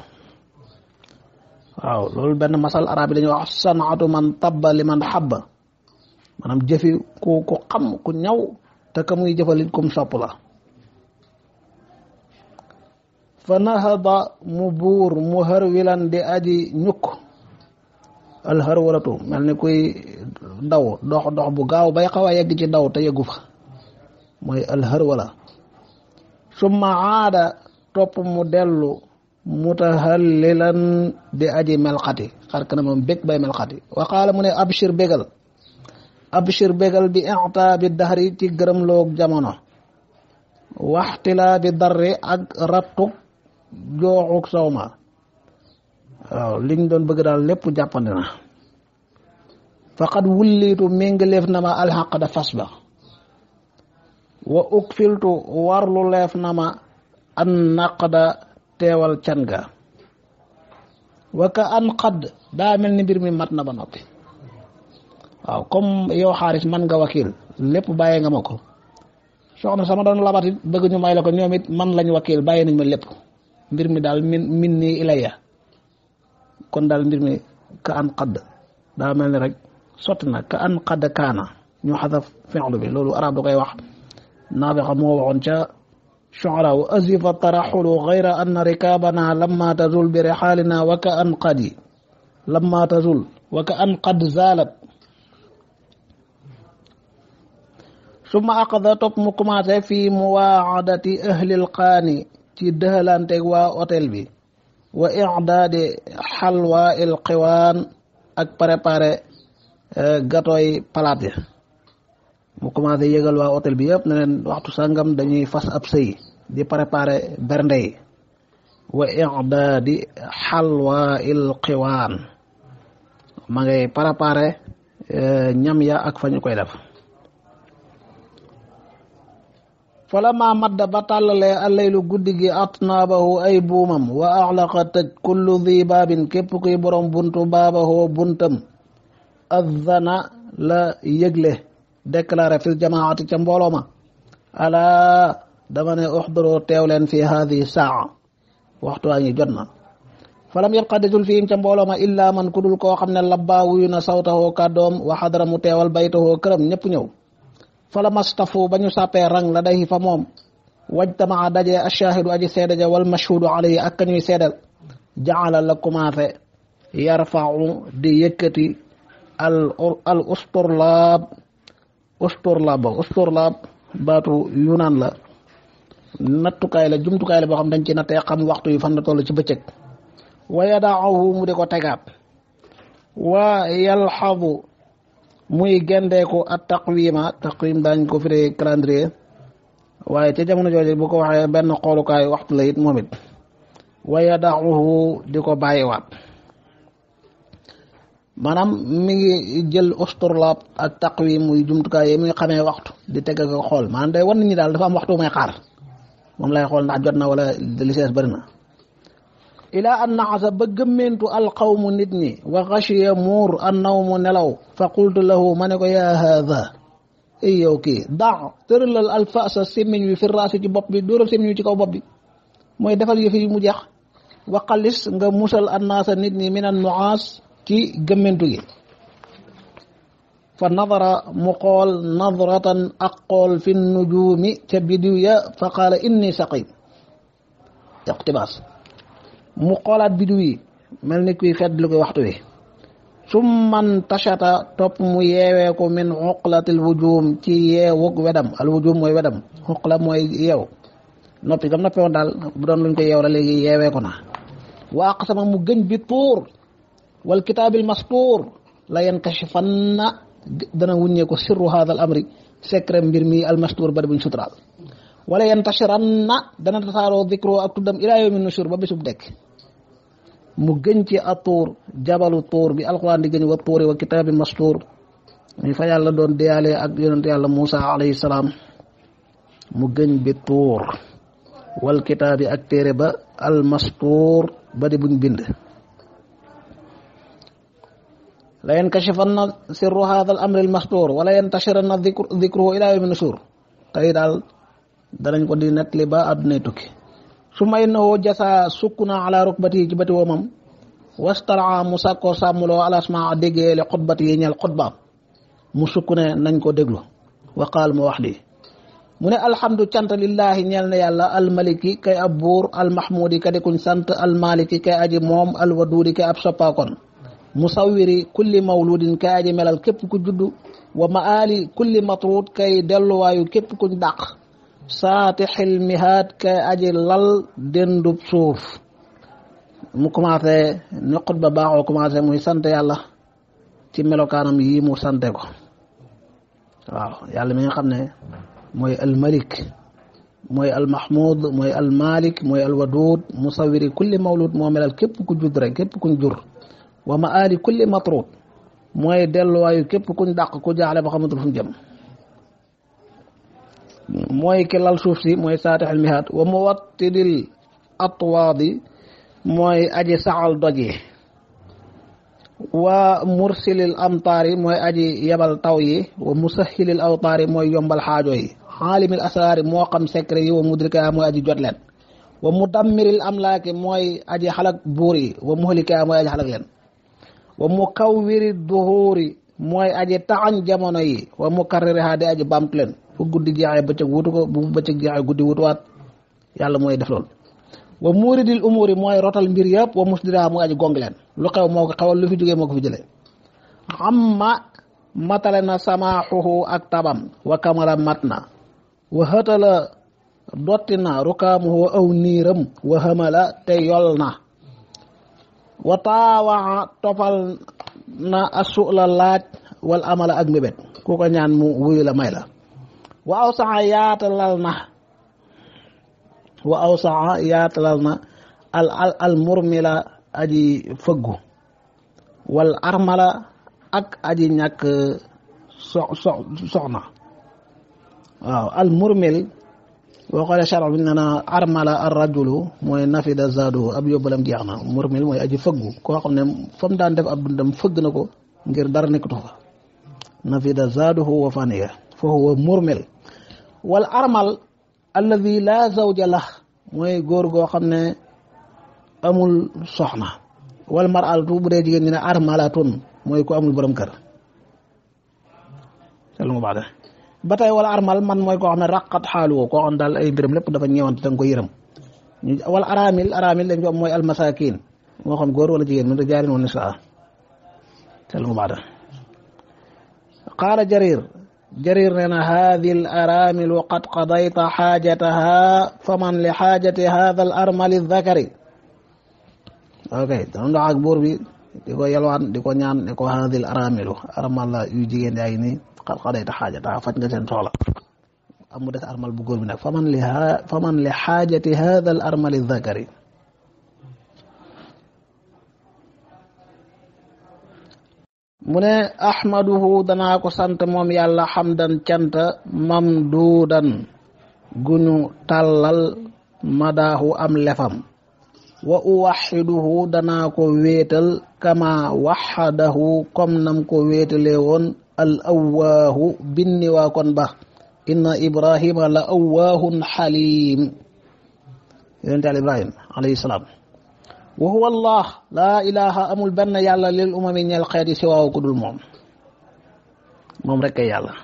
waaw loolu benn masal arab yi dañuy wax sanaatu man tabba li man xabba maanaam jëfi ku ku xam ku ñaw te ka muy jëfalit kum sopp la fa nahada mu buur mu hërwilan di aji ñukk alxarwalatu mel ni kuy daw dox dox bu gaaw bay xaw a yegg ci daw te yeggu fa mooy alxarwala summa aada topp mu dellu mutahallilan di aji melxati xar kana moom bég bay melxati wa qaala mu ne abshir bégal abshir bégal bi ixta bi daxri ci gërëm loog jamono waxtilaa bi darri ak rattuk jooxuk sawma waaw liñ doon bëgg daal lépp jàppandi na faqad wulliitu méngaleef na ma alxaqda fas ba wa ukfiltu warlu leef na ma an naqda teewal can ga wa ka an xadd daa mel ni mbir mi mat na ba noppi waaw comme yow xaaris man nga wakil lépp bàyyee nga ma ko soxna sama doon labat it bëgg ñu may la ko ñoom it man lañ wakil bàyyi nañ ma lépp mbir mi daal min min nii ilayya kon daal mbir mi ka an xadd daa mel ni rek sotti na ka an xadd kaana ñu xasaf fi'lu bi loolu arab da koy wax naafiqa moo waxoon ca shu'ara wa azifa taraxulu gayra anna rikaabana lamma tazul bi rixaalina wa ka an qadi lamma tazul wa ka an qad zaalat summa aqada topp mu commencé fii muwaadati ahlil qaani ci dëxalanteeg waa hôtel bi wa i'daadi xalwa il xiwaan ak préparé gâteau yi palaat yi mu commencé yëgal waa hôtel bi yëpp ne leen waxtu sangam dañuy fas ab sëy di préparé bernde yi wa i'daadi xalwa il xiwaan ma ngay préparé ñam ya ak fa ñu koy def falama madda ba tàllalee allaylu guddi gi atnaabahu ay buumam wa axlaqa tëj kullu di baabin képp kuy borom buntu baabahoo buntam azzana la yëgle déclaré fil jamaati ca mbooloo ma alaa dama ne uxduroo teew leen fi haadihi saa waxtu waa ngi jot na falam yabqa desul fiim ca mbooloo ma illaa man ku dul koo xam ne labbaa wuyu na sawtahoo kàddoom wa xadara mu teewal baytahoo këram ñëpp ñëw fala mastafu ba ñu sàppee rang la day fa moom wajtamaa daje ashaahidu aji seede ja wal mashhudu alayhi ak ka ñuy seedal jaala la commencé yarfau di yëkkati al al usturlaab usturlaab ba usturlaab baatu yunaan la nattukaay la jumtukaay la boo xam dañ ci nattee xam waxtu yi fan la toll ci bëccëg wa yadaahu mu di ko tegaat wa yalxadu muy gendeeku at taqwima taqwim daañ ko firee calendrier waaye ca jamono jooju bu ko waxee benn xoolukaay waxtu la it moom it wa yadaxuhu di ko bàyyiwaat maanaam mi ngi jël usturlaab ak taqwim muy jumtukaay yi muy xamee waxtu di teg ak xool maanaam day wan nit ñi daal dafa am waxtu may xaar moom lay xool ndax jot na wala li sees bëri na ilaa an naxasa ba gëmmentu alqawmu nit ñi wa xashiya muur an nawmu nelaw fa qultu lahu ma ne ko yaa haada ay yow kii daa tëralal alfasa sémmiñ wi fi raasi ci bopp bi dóoral sémmiñ wi ci kaw bopp bi mooy defal yëf yi mu jeex wa xalis nga musal annaasa nit ñi min an nuaas ci gëmmentu gi fa nadara mu xool nadratan ak xool fi nujuumi ca bidiw ya fa qaala inni saqim iqtibaas mu xoolaat bidiw yi mel ni kuy fedd lu koy waxtu wi summan tashata topp mu yeewee ko min xuqlatil wujum ci yeewug wedam al wujum mooy wedam xuqla mooy yeew noppi gam noppi woon daal bu doon luñ koy yeew la léegi yeewee ko na wa aqsama mu gëñ bi tuur wal kitaabil mastuur la yankashifanna dana wuññee ko sirru hada al amri secret mbir mi al mastuur bari buñ suturaal wala yantashiranna dana tasaaroo dikro ak tuddam ilaa yawmi nushur ba bisub dekk mu gën ci a tuur jabalu tuur bi alquran di gëñ wa tuuri wa kitaabil mastuur mi fa yàlla doon deyaale ak yonent yàlla Muusa alayhi salaam mu gëñ bi tuur wal kitaabi ak téere ba al mastuur ba di buñ bind la yankashifanna sirru hada al amri al mastuur wala yantashiranna dikruhu ila yawmi nushur tey daal danañ ko di nettali ba àddunay tukki su may na woo jasa sukk na ala rukbati yi ci bati woomam wastalaa mu sàkkoo sàmmuloo alasma déggee li xutbati yi ñeel xutbaam mu sukk ne nañ ko déglu waqaal mu wax lii mu ne alhamdu cant lillahi ñeel na yàlla almaliki kay ab buur almahmudi ka di kuñ sant almaliki kay aji moom alwaduudi kay ab soppaakoon musawiri kulli mawludin kay aji melal képp ku juddu wa maali kulli matruud kay delluwaayu képp kuñ dàq saatixil mihaat kay aji lal dendub suuf mu commencé ni xutba baaxoo commencé muy sant yàlla ci melokaanam yi mu sante ko waaw yàlla mi nga xam ne mooy almalik mooy almahmud mooy almalik mooy alwadud musawiri kulli mawlud moo melal képp ku judd rek képp kuñ jur wa maali kulli matrud mooy delluwaayu képp kuñ dàq ku jaaxle ba xamatul fu mu jëm mooy ki lal suuf si mooy saatixil mihaat wa muwattidil atwaadi mooy aji saxal doj yi wa mursilil amtaar yi mooy aji yebal taw yi wa musahilil awtaar yi mooy yombal xaajo yi xaalimil asraar yi moo xam secret yi wa mudrika mooy aji jot leen wa mudammiril amlaaki mooy aji xalak buur yi wa muhlika mooy aji xalak leen wa mukawwiri duhuuri mooy aji taxañ jamono yi wa mukarririha di aji bamtu leen fu guddi jeexee bëccëg wutu ko bu bëccëg jeexee guddi wutuwaat yàlla mooy def loolu wa muuridil umuri mooy rotal mbir yëpp wa musdira mooy aji gong leen lu xew moo ko xewal lu fi jógee moo ko fi jëlee amma matale na samaaxuhu ak tabam wa kamala mat na wa hëtala dotti na rukaamuhu aw niiram wa hamala te yol na wa taawaxa tofal na asula laaj wal amala ak mbébét ku ko ñaan mu wuyu la may la wa aw saxa yaatalal na wa aw saxa yaatalal na al al al murmila aji fëggu wal armala ak aji ñàkk so so soxna waaw al murmil boo xoolee chara bi nee na armala ar rajulu mooy nafida zaadu ab yóbbalam jeex na murmil mooy aji fëggu koo xam ne fa mu daan def ab dundam fëgg na ko ngir dara nekkatu fa nafida zaaduhu wa faniya fa huwa murmil wal armal alladi laa zawja lah mooy góor goo xam ne amul soxna wal mar'atu bu dee jigéen ñi ne armalatun mooy ku amul borom kër selu nga baax de ba tey wala armal man mooy koo xam ne raqat xaalu woo koo xam ne daal ay mbiram lépp dafa ñëwante da nga ko yërëm wala aramil aramil dañ ko am mooy almasakin moo xam góor wala jigéen min rijaalin wa nisaa selu nga baax de qaala jarir jarir nee na haadi al aramilu qad qadayta xaajataha faman li xaajati hada al armali dakari ok dana ndox ak buur bi di ko yalwaan di ko ñaan ne ko haadi al aramilu armal la yu jigéen yaa ngi nii qad qadayta xaajataha faj nga seen soxla am mu des armal bu góor bi nag faman li faman li xaajati hada al armali dakari mu ne ahmaduhu danaa ko sant moom yàlla xamdan cant mamduudan guñu tàllal madaahu am lefam wa uwaxiduhu danaa ko wéetal kama waxadahu comme nam ko wéetalee woon al awaahu binni waa kon ba inna ibrahima la awaahun xalim yonente al ibrahim alayhi salaam wa huwa allah laa ilaha amul benn yàlla lil umami ñeel xeeti si waaw ku dul moom moom rek kay yàlla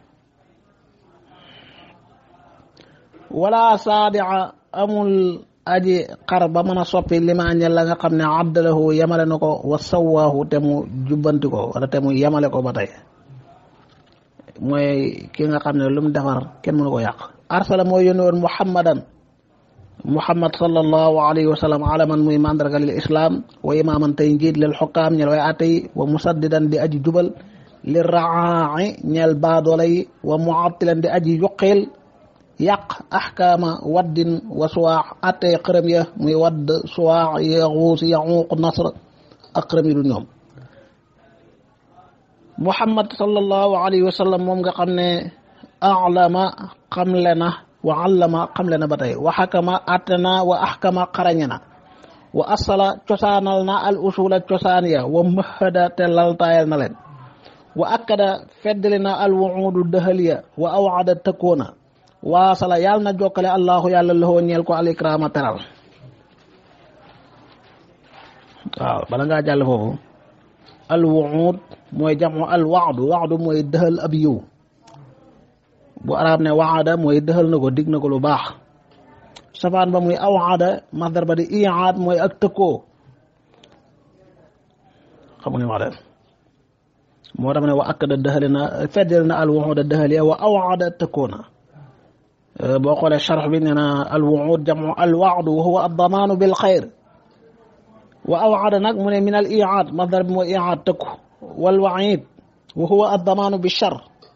wala saadia amul aji xar ba mën a soppi limaa ñel la nga xam ne abdalahu yamale na ko wa sawaahu te mu jubbanti ko wala te mu yamale ko ba tey mooy ki nga xam ne lu mu defar kenn mënu ko yàq arsala mooy yónni woon muhammadan muhammad sallallahu alayhi wa sallam alaman muy mandarga lil islam wa imaaman tey njiit lil xukkaam ñel way atte yi wa musaddidan di aji jubal li raai ñel baadola yi wa muattilan di aji yuqil yàq axkaama waddin wa suwaax attee xërëm ya muy wadd suwaax yaxuus yaxuuq nasr ak xërëm yi du ñoom muhammad sallallahu alayhi wa sallam moom nga xam ne alama xamle na wa allama xamle na ba tey wa xakama atte na wa axkama xarañe na wa asala cosaanal na al usula cosaan ya wa mahada te laltaayal na leen wa akkada feddali na al wuudu dëhal ya wa awada tëkkoona waasala yàlla na jokkale allahu yàlla loxoo ñeel ko alikrama teral waaw bala ngaa jàll foofu al wuud mooy jamu al waadu waadu mooy dëxal ab yiw bu arab ne waada mooy dëxal na ko dig na ko lu baax safaan ba muy awaada masdar ba di iyaad mooy ak tëkkoo xamu ne wax de moo tax ne wa akkada dëxale na feddal na al wuuda dëxal ya wa awaada tëkkoo na boo xoolee charx bi nee na al wuud jamu al waadu wa huwa addamaanu bil xayr wa awada nag mu ne min al iyaad masdar bi mooy iyaad tëkku wal waid wa huwa addamaanu bi char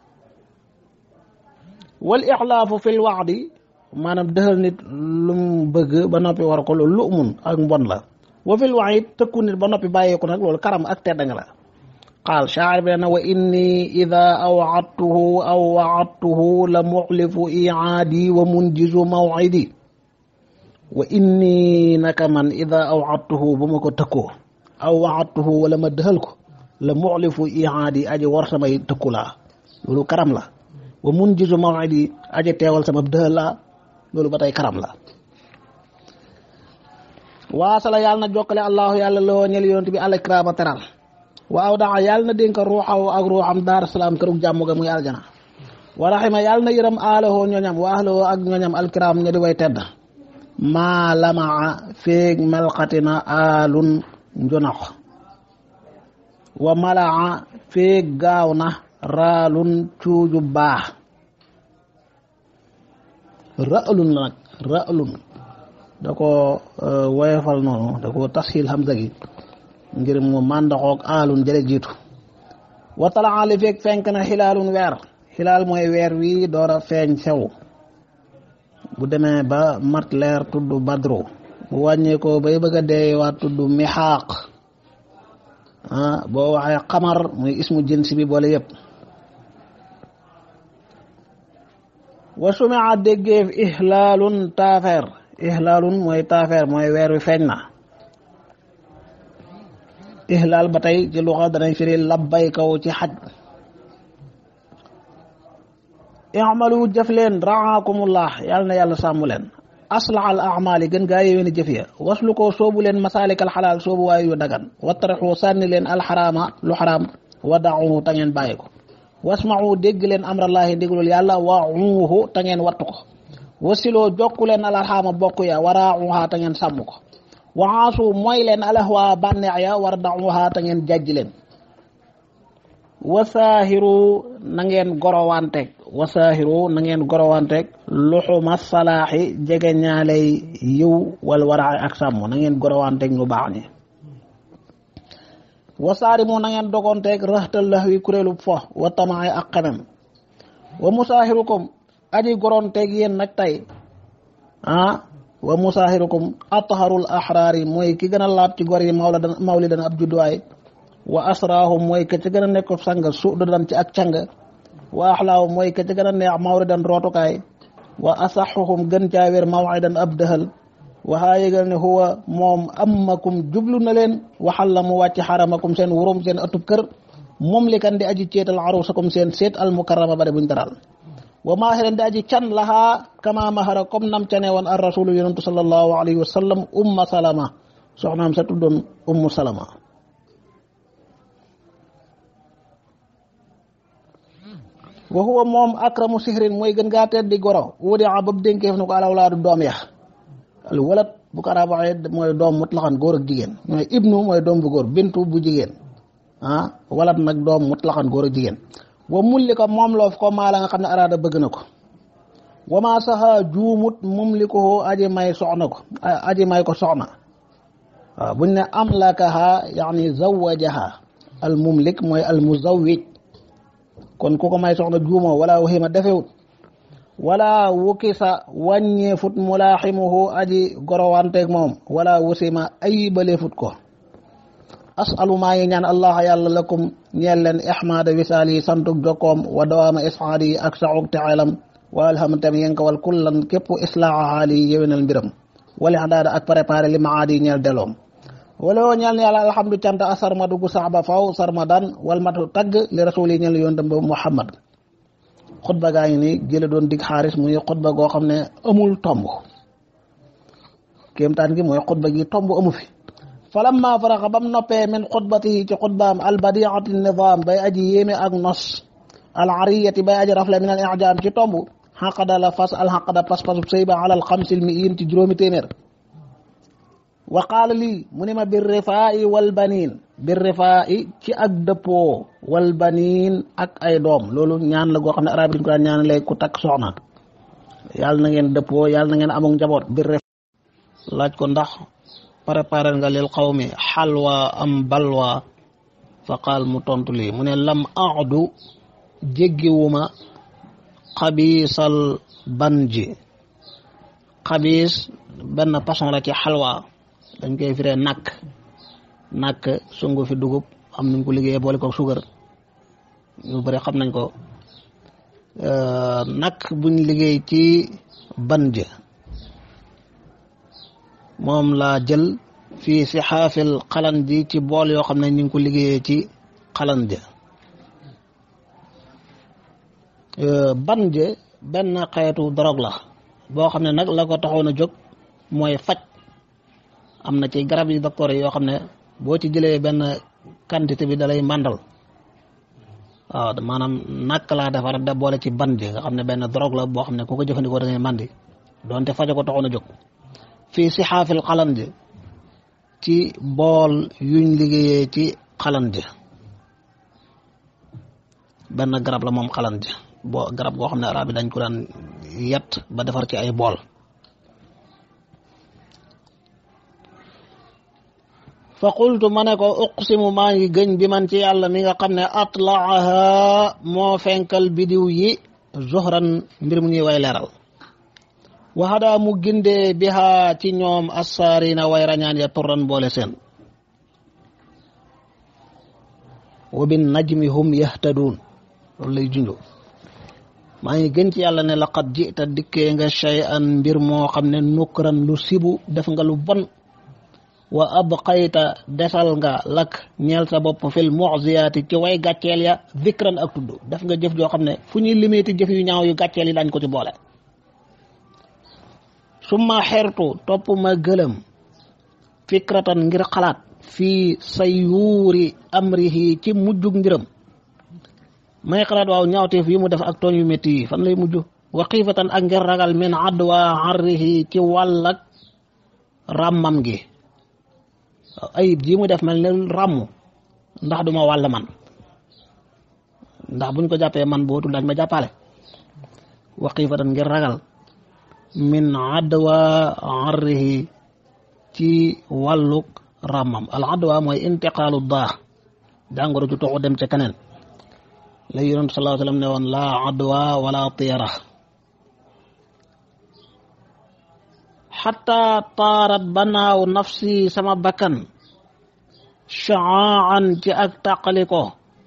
wal ixlaafu fi l waadi maanaam dëxal nit lu mu bëgg ba noppi war ko loolu lu mun ak mbon la wa fi l waid tëkku nit ba noppi bàyyeeku nag loolu karam ak tedd nga la qaal shaacir bi na wa inni ida awcadtuhu aw wacadtuhu la muxlifu icaadi wa munjizu mawcidi wa inni naka man ida awcadtuhu bu ma ko tëkkoo aw wacadtuhu wala ma dëxal ko la muxlifu icaadi aji war samay tëkku laa loolu karam la wa munjizu mawcidi aji teewal sama dëxal laa loolu ba tey karam la waasala yàlla na jokkale allahu yàlla loo ñel yonent bi alikraama teral waaw daa yàlla na dénk ruuxaw ak ruuxam daar salaam kërug jàmm ga muy aljana wa raxima yàlla na yërëm aalahoo ñoñam wa ahlahoo ak ñoñam alkiram ña di way tedd maa lamaa féeg melxatina aalun njonox wa malaa féeg gaaw na raalun cuuju baax ra'lun la nag ra'lun da ko woyofal noonu da ko tasxiil hamza gi ngir mu màndaxoog aalun jële jiitu wa talaa li fekk fenk na xilaalun weer xilaal mooy weer wi door a feeñ sew bu demee ba mat leer tudd badru bu wàññee ko bay bëgg a dee waa tudd mixaaq ah boo waxee xamar muy ismu jins bi boole yëpp wa sumia déggeef ihlaalun taafeer ihlaalun mooy taafeer mooy weer wi feeñ na ihlaal ba tey ci luxa danañ firi labbay kaw ci xaj i'malu jëf leen raakumullah yàlla na yàlla sàmm leen aslax al amali gën gaa yéwéni jëf ya waslu ko soobu leen masalik al xalaal soobu waayu yu dagan wattaraxu sànni leen alxaraama lu xaraam wa daxuhu ta ngeen bàyyi ko wasmaxu dégg leen amrallahi ndigalul yàlla waxuuhu ta ngeen wattu ko wasiloo jokku leen alarxaama bokk ya waraaxuha ta ngeen sàmm ko waxaasu mooy leen alahwa bànneex ya war daxuha ta ngeen jajj leen wasaahiru na ngeen gorowanteeg wasaahiru na ngeen gorowanteeg luxuma salaaxi jege ñaaley yiw wal waraxe ak sàmm na ngeen gorowanteeg ñu baax ñi wasaarimu na ngeen dogonteeg raxtal lax wi kuréelu fo wa tamaay ak xemem wa musaahirukum aji goronteeg yéen nag tey ah wa musaahirukum atharul ahraari mooy ki gën a laab ci gor yi mawla mawli dana ab judduwaay wa asraahum mooy ka ca gën a nekk sang suudu dan ci ak càng wa axlaahum mooy ka ca gën a neex mawridan rootukaay wa asaxuhum gën caa wér mawidan ab dëhal waxaa yëgal ne huwa moom ammakum jublu na leen waxal la mu wàcc xaramakum seen wurum seen atub kër moom li kan di aji ceetal arusakum seen seet al mukarrama bare buñ daral wa maahiran di aji can lahaa kama mahara comme nam cane woon ar rasulu yonentu sallallahu alayhi wa sallam umma salama soxnaam sa tuddoon ummu salama wa huwa moom akramu sihrin mooy gën gaa tedd di goro wudi a bab dénkeef na ko alawlaadu doom ya al walat bu ko arab waxee mooy doom mutlaxan góor ak jigéen mooy ibnu mooy doom bu góor bintu bu jigéen ah walat nag doom mutlaxan góor ak jigéen wa mulli ko moom loof ko maa la nga xam ne araada bëgg na ko wa maa saxa juumut mum li ko aji may soxna ko aji may ko soxna waaw buñ ne amlakaha yaani zawajaha al mumlik mooy al muzawwij kon ku ko may soxna juumoo wala waxima defewut wala wukisa wàññeefut mulaaximuhu aji gorowanteeg moom wala wusima ayibaleefut ko asalu maa ngi ñaan allah yàlla lakum ñeel leen ixmaada wisaal yi santug jokkoom wa dawaama isxaad yi ak saxug texeelam wa alhamtam yénka wal kullan képp islaaxa xaal yi yéwénal mbiram wali xadaada ak préparé li maad yi ñeel deloom wala woo ñeel ne yàlla alhamdu cant a sarmadu gu sax ba faw sarmadan wal matu tagg li rasul yi ñeel yoon dem ba muhammad xutba gaa ngi ni jële doon dig xaaris muy xutba goo xam ne amul tomb kéemtaan gi mooy xutba gi tomb amu fi falamma faraxa bam noppee min xutbatihi ci xutbaam albadiati nidaam bay aji yéeme ak nos al ariyati bay aji rafle min al ijaam ci tomb xaqada la fas al xaqada pas-pasub sëy ba alal xamsil mi iin ci juróomi téeméer wa qaala lii mu ne ma bir rifaa'i wal baniin bir rifaa'i ci ak dëppoo wal baniin ak ay doom loolu ñaan la goo xam ne arab yi dañ ko daan ñaan lay ku takk soxna yàlla na ngeen dëppoo yàlla na ngeen amuk njaboot bir rif laaj ko ndax préparé nga lil qawmi xalwa am balwa fa qaal mu tontu lii mu ne lam aadu jéggiwuma xabiisal banji xabiis benn façon la ci xalwa dañ koy firee nakk nakk sungu fi dugub am nañ ko liggéeyee boole ko sugar ñu bëri xam nañ ko nakk buñ liggéey ci banj moom laa jël fii si xaafil xalan ji ci bool yoo xam ne ñu ngi ko liggéeyee ci xalan ja banj benn xeetu drogue la boo xam ne nag la ko taxoon a jóg mooy faj am na ci garab yi docteur yi yoo xam ne boo ci jëlee benn quantité bi dalay màndal waaw maanaam nak laa defar da boole ci ban ji nga xam ne benn drogue la boo xam ne ku ko jëfandikoo da ngay màndi donte fajo ko taxoon a jóg fii si xaafil xalan ji ci bool yuñ liggéeyee ci xalan ji benn garab la moom xalan ji boo garab goo xam ne arab yi dañ ko daan yet ba defar ci ay bool fa qultu ma ne ko uqsimu maa ngi gëñ bi man ci yàlla mi nga xam ne atlaaha moo fenkal bidiw yi zuhran mbir mu ñuy way leeral waxada mu gindee biha ci ñoom assaarina way rañaan ya turran boole seen wa bin najmi hum yahtaduun loolu lay junjo maa ngi gën ci yàlla ne laqad jita dikkee nga shay'an mbir moo xam ne nukran lu sibu def nga lu bon wa abqayta desal nga lak ñeel sa bopp fil mu'ziyaati ci way gàcceel ya zikran ak tudd def nga jëf joo xam ne fu ñuy limiti jëf yu ñaaw yu gàcceel yi dañ ko ci boole summa xertu topp ma gëlëm fikratan ngir xalaat fii sayuuri amrihi ci mujjug mbiram may xalaat waaw ñaawteef yi mu def ak tooñ yu métti yi fan lay mujj wa xiifatan ak ngir ragal min adwa harrihi ci wàllak ràmmam gi ayib ji mu def mel ne ràmm ndax duma wàll man ndax buñ ko jàppee man bootul dañ ma jàppale wa xiifatan ngir ragal min adwa harrihi ci wàlluk ràmmam al adwa mooy intiqaalu daa jàngoro ju toxu dem ca keneen la yonent sallallahu alayhi wa sallam ne woon laa adwa wala tiyara xataa taarat banaaw nafsi sama bakkan shaaan ci ak tàqaliko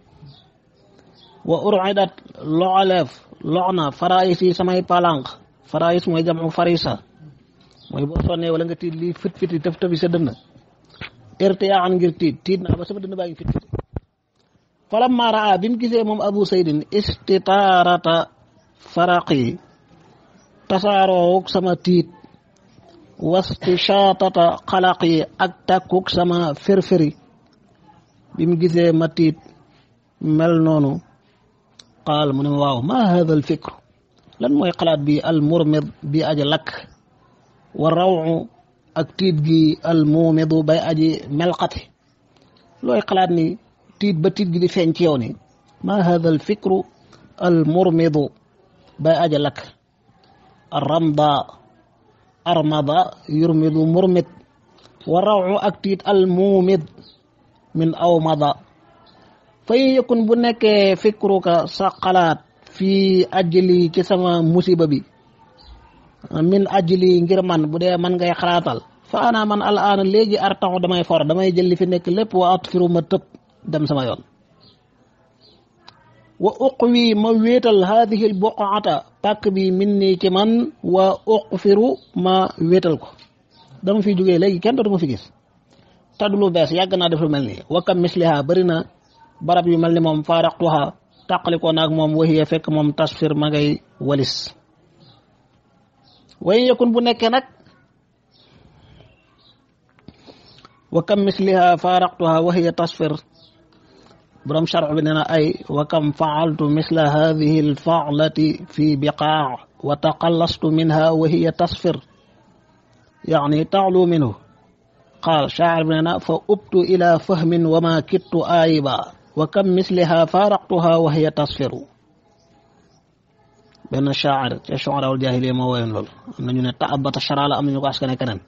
wa uridat loxaleef lox na farais yi samay palanq farais mooy jamu farisa mooy boo sonnee wala nga tiit lii fit fiti tëf tëfi sa dënn irtiyaan ngir tiit tiit naa ba sama dënn baa ngi fit fiti falamma raa bi mu gisee moom abu saydin istitaarata faraqi tasaaroowuk sama tiit wastishaatata xalaq yi ak tàkkuk sama firfiri bi mu gisee ma tiit mel noonu qaal mu ne ma waaw ma hada al fikr lan mooy xalaat bi al murmid bi aji lakk wa rawu ak tiit gi al muumidu bay aji melxati looy xalaat ni tiit ba tiit gi di feeñ ci yow ni ma hada al fikru al murmidu bay aji lakk ramda armada yurmidu murmid wa rawu ak tiit al muumid min awmada fa yëkkun bu nekkee fikruka sa xalaat fii ajli ci sama musiba bi min ajli ngir man bu dee man ngay xalaatal fa ana man al aana léegi artaxu damay for damay jël li fi nekk lépp wa atfiru ma tëb dem sama yoon wa uqwi ma wéetal haadihi l buqaata pàkk bi min nii ci man wa uqfiru ma wéetal ko dama fi jógee léegi kenn dootu ma fi gis taddu lu bees yàgg naa def lu mel nii wa kam misliha bëri na barab yu mel ni moom faaraqtuha tàqalikoo naag moom waxiya fekk moom tasfir ma ngay walis way yakun bu nekkee nag wa kam misliha faaraqtuha waxiya tasfir borom sharx bi nee na ay wa kam faaltu misla hadihi alfaalati fi biqaa wa taqallastu minha wahiya tasfir yani taxlu minhu qaal shaacir bi nee na fa ubtu ila fahmin wa ma kittu aayiba wa kam misliha faaraqtuha wa hiya tasfiru benn shaacir ca shuaraawul jaahiliya moo woyoon loolu am na ñu ne taabata sharaala am na ñu ko askane keneen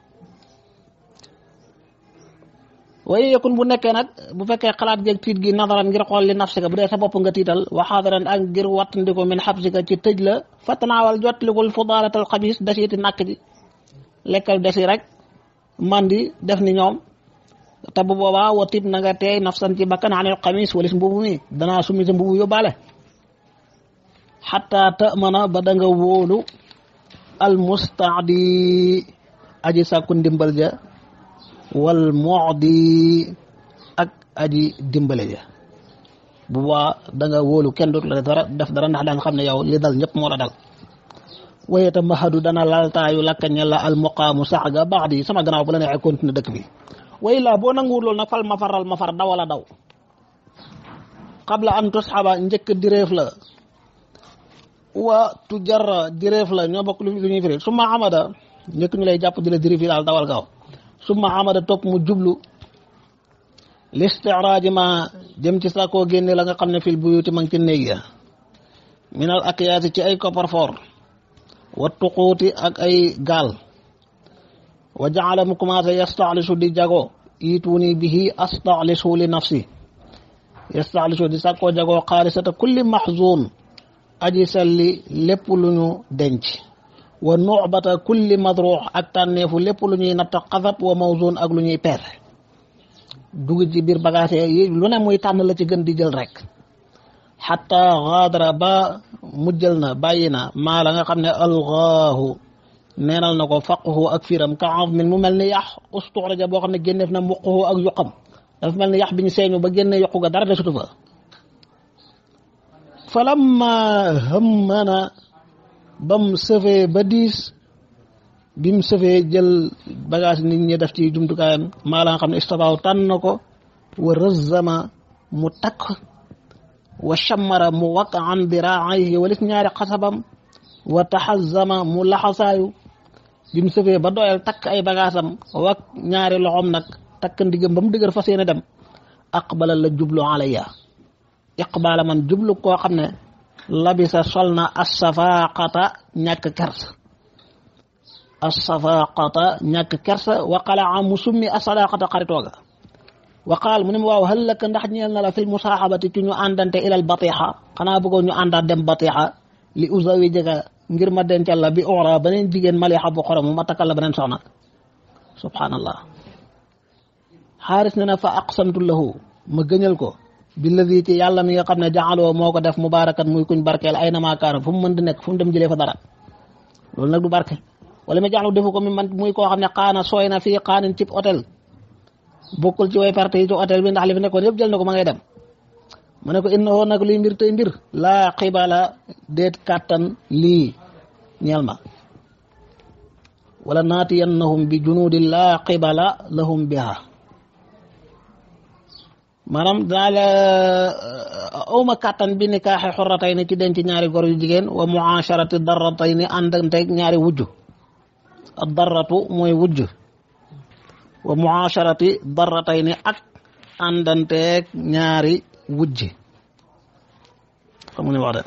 waaye yakun bu nekkee nag bu fekkee xalaat geeg tiit gi nadaran ngir xool li nafsika bu dee sa bopp nga tiital wa xaadaran ak ngir wattandiko min xabsika ci tëj la fatanaawal jotlikul fudaalatal xabis dasiiti nàkk ji lekkal desi rek mandi def ni ñoom te bu boobaa wa tib na nga teey nafsan ci bakkan anil xamis walis mbubu mi danaa sumi sa mbubu yóbbaale xataa tamana ba da nga wóolu al mustaadi aji sàkku ndimbal ja wal mu'di ak aji dimbale ja bu boobaa da nga wóolu kenn dootu la dara def dara ndax daan xam ne yow li dal ñëpp moo la dal wayeta mahadu dana laltaayu lakkañe la al muqaamu sax ga baax di sama gannaaw bu la neexee continuer dëkk bi way laa boo nanguwul loolu nag fal ma faral ma far dawala daw qabla an tusxaba njëkk direef la wa tu jarra direef la ñoo bokk lu ñuy firi summa amada njëkk ñu lay jàpp di la direef yi daal dawal gaaw summa amada topp mu jublu listiraji ma jëm ci sakoo génne la nga xam ne fil buyuti ma ngi ci néeg ya minal akiyaati ci ay coffre-fort wa tuquuti ak ay gaal wa jaala mu commencé yastaxlisu di jago iituuni bihi astaxlisu li nafsi yastaxlisu di sàkkoo jagoo xaalisata kulli maxzuun aji salli lépp lu ñu denc wa nuxbata kulli madruux ak tànneefu lépp lu ñuy natt xasab wa mawzuun ak lu ñuy peese dugg ci biir bagage yi lu ne muy tànn la ci gën di jël rek xatta gaadara ba mujjal na bàyyi na maa la nga xam ne algaahu neenal na ko faqhu ak firam ka min mu mel ni yax ustuxraja boo xam ne génneef na mbuquhu ak yuqam dafa mel ni yax bi ñu seeñu ba génne yuqu ga dara desutu fa falamma hëmmana bam sëfee ba diis bi mu sëfee jël bagage nit ñi def ci jumtukaayam maa la nga xam ne istabaaw tànn na ko wa rëzzama mu takk wa shammara mu waq an diraayhi walis ñaari xasabam wa taxazama mu laxasaayu bi mu sëfee ba doyal takk ay bagaasam wak ñaari loxoom nag takk ndigam ba mu dëgër fas yéene dem aqbala la jublu alayya iqbaala man jublu koo xam ne labisa sol na assafaqata ñàkk kersa assafaqata ñàkk kersa wa qalaa mu summi assadaqata xaritooga wa qaal mu ne ma waaw hal laka ndax ñeel na la fil musaaxabati ci ñu àndante ilal batixa xanaa bëggoon ñu àndaat dem batixa li usawi jëga ngir ma dencal la bi ora beneen jigéen malixa bu xorom ma takkal la beneen soxna subhanallah xaaris ne na fa aqsamtu lahu ma gëñal ko billadi ci yàlla mi nga xam ne jaxaloo moo ko def mubaarakat muy kuñ barkeel ay na maakaana fu mu mën di nekk fu mu dem jëlee fa dara loolu nag du barke wala ma jaxlu defu ko mi man muy koo xam ne xaana sooy na fii xaanin cib hôtel bokkul ci way perte yi ci hôtel bi ndax li fi nekkoon yëpp jël na ko ma ngay dem mu ne ko innahu nag luy mbir tey mbir laa xibala déet kàttan lii ñeel ma wala naatiyannahum bi junudin laa qibala lahum biha maanaam dinaa la awma kàttan bi nikaaxe xorratay ni ci denc ñaari gor yu jigéen wa muasharati darratay ni àndanteeg ñaari wujj ad darratu mooy wujj wa muasharati darratay ni ak àndanteeg ñaari wujj xamu ne wax de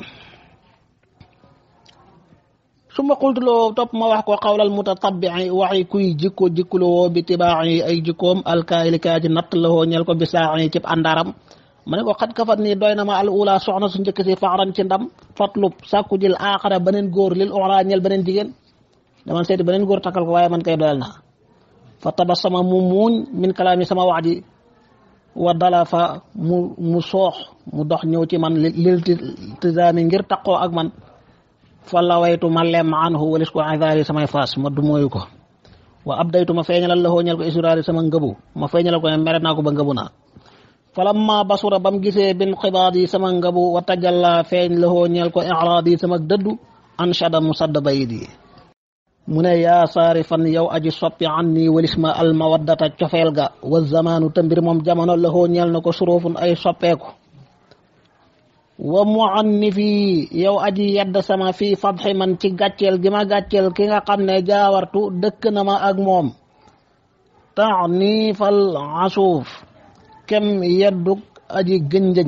su ma xultuloo topp ma wax ko xawlal mutatabii waxi kuy jikko jikkulowoo bi tibaaxi ay jikkoom alkaayili kaa ji natt lawoo ñel ko bisaaxi cib àndaram ma ne ko xat kafat nii doy na ma al ula soxna su njëkk si faxaran ci ndam fatlub sàkku jël aaxara beneen góor lil oxra ñel beneen jigéen dama seeti beneen góor takkal ko waaye man kay doyal naa fa tabassama mu muuñ min kalaami sama wax ji wa dala fa mu mu soox mu dox ñëw ci man lil tizaami ngir taqoo ak man fa lawaytu ma lem anhu walis ko idaari samay faas ma du mooyu ko wa abdaytu ma feeñalal la ñel ko israari sama ngëbu ma feeñalal ko ne mere naa ko ba ngëbu naa falamma basura bam gisee bin xibaad yi sama ngëbu wa tajalla feeñ la ñel ko iraad yi sama dëddu anshada mu sadd bayit yi mu ne yaa saari fan yow aji soppi an nii walis ma almawaddata cofeel ga wa zamaanu te mbir moom jamono la ñel na ko suróofun ay soppeeku wa mu an ni fii yow aji yedd sama fii fadxi man ci gàcceel gi ma gàcceel ki nga xam ne jaawartu dëkk na ma ak moom tax nii fal asuuf kem yeddug aji gënjëñ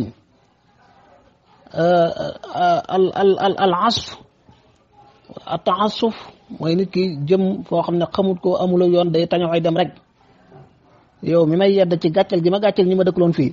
al al al al asf a taasuf mooy nit ki jëm foo xam ne xamut ko amula yoon day taño ay dem rek yow mi may yedd ci gàcceel gi ma gàcceel ñi ma dëkkloon fii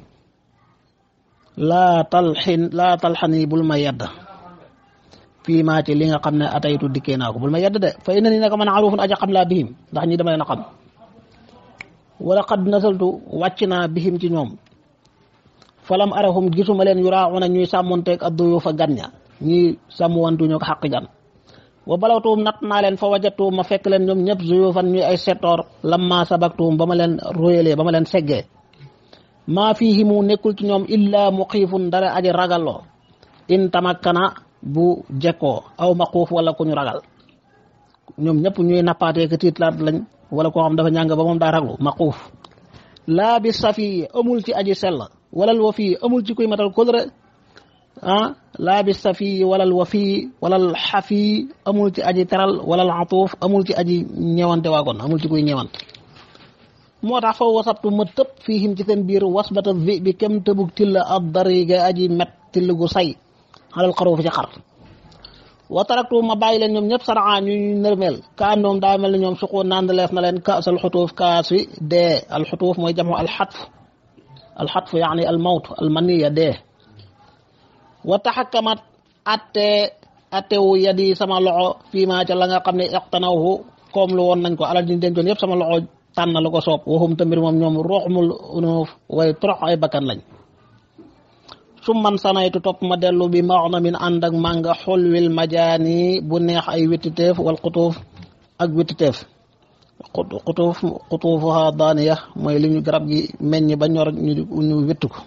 laa talxin laa talxani bul ma yedd fii maa ci li nga xam ne ataytu dikkee naa ko bul ma yedd de fa inna ni naka man arufun aja xam laa bihim ndax ñi dama leen a xam wala qad nasaltu wàcc naa bihim ci ñoom falam arahum gisuma leen yuraaxuna ñuy sàmmonteeg adduyu fa gan ña ñuy sàmmwantu ñoo ko xaq gan wa balawtuum nat naa leen fa wajatuum ma fekk leen ñoom ñëpp zuyu fan ñuy ay settoor lamma sabaktuum ba ma leen royalee ba ma leen seggee maa fiihi mu nekkul ci ñoom illa muxiifun dara aji ragalloo in tamakkana bu jekkoo aw maquuf wala ku ñu ragal ñoom ñëpp ñuy nappaatee ka tiitlaat lañ wala koo xam dafa ñàng ba moom daa raglu maquuf laa bi safi amul ci aji sell walal wa fii amul ci kuy matal kóllëre ah laa bi safi walal wa fii walal xafi amul ci aji teral walal atuuf amul ci aji ñewante waagoon amul ci kuy ñewant moo tax fa wasabtu ma tëb fiihim ci seen biir wasbata vi bi kem tëbug tilla ab dariga aji met till gu say xalal xaroo fi ci xar wa taraktu ma bàyyi leen ñoom ñëpp saraa ñu ñu nërmeel ka andoom daa mel ne ñoom suqu naan leef na leen kaas alxutuuf kaas wi dee alxutuuf mooy jamu alxatf alxatf yaani almawt almaniya dee wa taxakamat atte attewu yadi sama loxo fii maa ca la nga xam ne iqtanawhu koom lu woon nañ ko alal diñ dencoon yëpp sama loxo tànn lu ko soob waxum tamit moom ñoom ruuxmul unuuf way torox ay bakkan lañ su man sanaytu topp ma dellu bi maox na min ànd ak mànga xulwil majaani bu neex ay wittiteef wal xutuuf ak wittiteef xutuuf xutuufuha daaniya mooy li ñu garab gi meññ ba ñor ñu ñu witt ko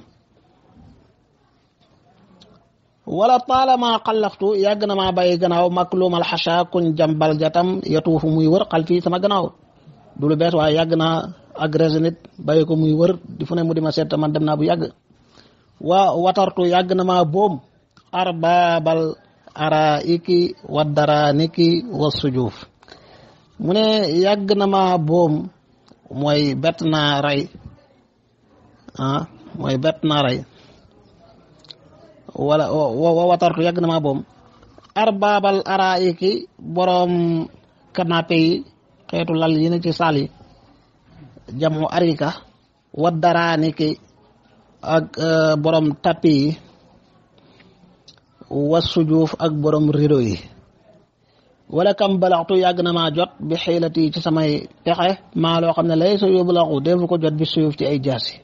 wala taalama xallaftu yàgg na maa bàyyi gannaaw maklumal xasha kuñ jambal jatam yatuufu muy wër xal fii sama gannaaw du lu bees waaye yàgg naa agressé nit bàyyi ko muy wër di fu ne mu di ma seet man dem naa bu yàgg waa watartu yàgg na maa boom arbaabal araiki wa daraniki wa sujuuf mu ne yàgg na maa boom mooy bett naa rey ah mooy bett naa rey wala wa watartu yàgg na maa boom arbaabal araiki boroom canapé yi xeetu lal yi ne ci saal yi jamu arika wa daraniki ak borom tappi yi wa sujuuf ak borom rido yi wala kam balaxtu yàgg na maa jot bi xiilati ci samay pexe maa loo xam ne lay sa yóbbu laxu defu ko jot bi suyuf ci ay jaasi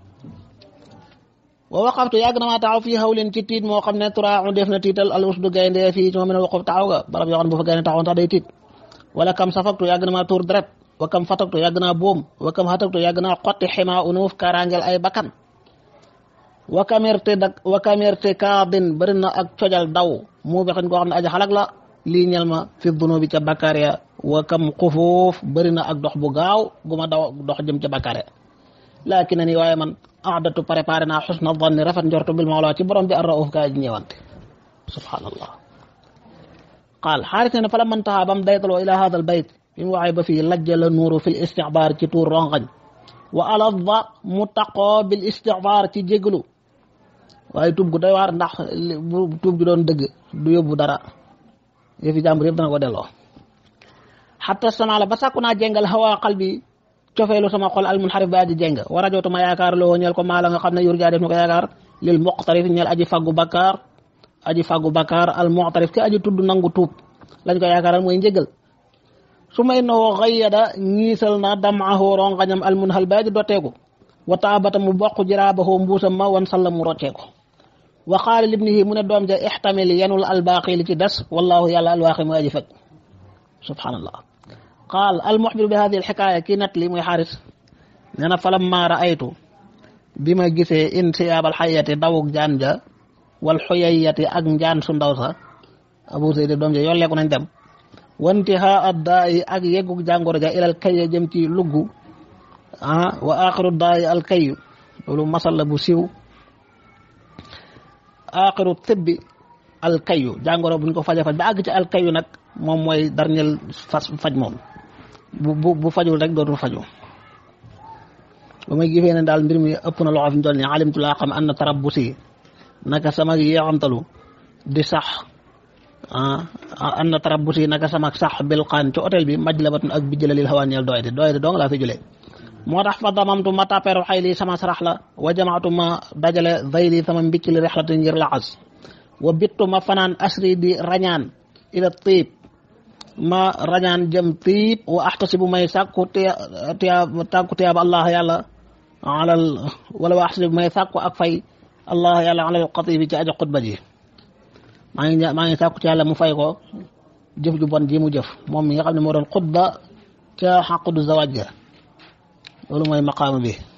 wa waqaftu yàgg na maa taxaw fii xawlin ci tiit moo xam ne turaaxu def na tiital al usdu gaynde fii ci moom ne waquf taxaw ga barab yoo xam ne bu fa gaynde taxawoon sax day tiit wala kam safaktu yàgg na maa tuur deret wa kam fataktu yàgg naa boom wa kam xataktu yàgg naa xotti ximaa unuuf kaaraangel ay bakkan wa kamerte dak wa kamerte kaadin bëri na ak cojal daw mu bexin koo xam ne aja xalak la lii ñel ma fi dunubi ca bakkaar ya wa kam xufuuf bëri na ak dox bu gaaw gu ma daw dox jëm ca bakkaar ya laakin na ni waaye man aadatu préparé naa xusna danni rafet njortu bil mawla ci borom bi ar rauf kaa ji ñëwante subhanallah qaal xaaris ne fa la man taxaa bam daytaloo ila hada al bayt bi mu waxee ba fii lajja la nuuru fil istixbaar ci tuur rongañ wa alada mu taqoo bil istixbaar ci jéglu waaye tuub gu doy waar ndax bu tuub gi doon dëgg du yóbbu dara yëfi jàmbur yëpp dana ko delloo xatta sama la ba sàkku naa jéngal xawaa xal bi cofeelu sama xol al munxarif ba aji jéng war a jootuma yaakaar loo ñeel ko maa la nga xam ne yur jaa def na ko yaakaar lil muqtarif ñeel aji faggu bakkaar aji faggu bakkaar al muqtarif ki aji tudd nangu tuub lañ ko yaakaaral mooy njëgal su may noo xayyada ñiisal na damaahu rongañam al munhal ba aji dotteeku wa taabata mu bokk jiraabahu mbuusam ma wan salla mu rocceeku wa qaala libnihi mu ne doom ja ixtamil yanul albaaqi li ci des wallahu yàlla alwaaqi mu aji fekk subhanallah qaal almuxbir bi hadihi alxikaaya kii nat li muy xaaris nee na falamma raaytu bi ma gisee insiyaab alxayati dawug jaan ja wal xuyayati ak njaan su ndaw sa abu seydi doom ja yolleeku nañ dem wantihaa addaa yi ak yeggug jàngoro ja ilal kayya jëm ci luggu ah wa axiru daa yi alkayu loolu masal la bu siiw axiru tibbi alkayu jàngoro buñ ko faja faj ba àgg ci alkayu nag moom mooy dernier fas faj moom bu bu bu fajul rek dootul faju ba may gisee ne daal mbir mi ëpp na loxo fi mu toll nii alimtu laa xam anna tarabbusi naka sama yeexamtalu di sax ah anna tarabbusi naka sama sax bilqaan ci hôtel bi majlabatun ak bi jëlalil xawaaneel doy de doy de dong laa fi jëlee moo tax fa damamtu ma tapeeru xay lii sama sarax la wa jamaatu ma dajale zayli sama mbicc li rexlati ngir laxas wa bittu ma fanaan asri di rañaan ila tiib ma rañaan jëm tiib wa axtasibu may sàkku tiya tiya tàkku tiyaaba allah yàlla alal wala wa axtasibu may sàkku ak fay allah yàlla alal xatibi ci ajo xutba ji maa ngi maa ngi sàkku ci yàlla mu fay ko jëf ju bon ji mu jëf moom mi nga xam ne moo doon xutba ca xaqudu zawaaj ga loolu mooy maqaama bi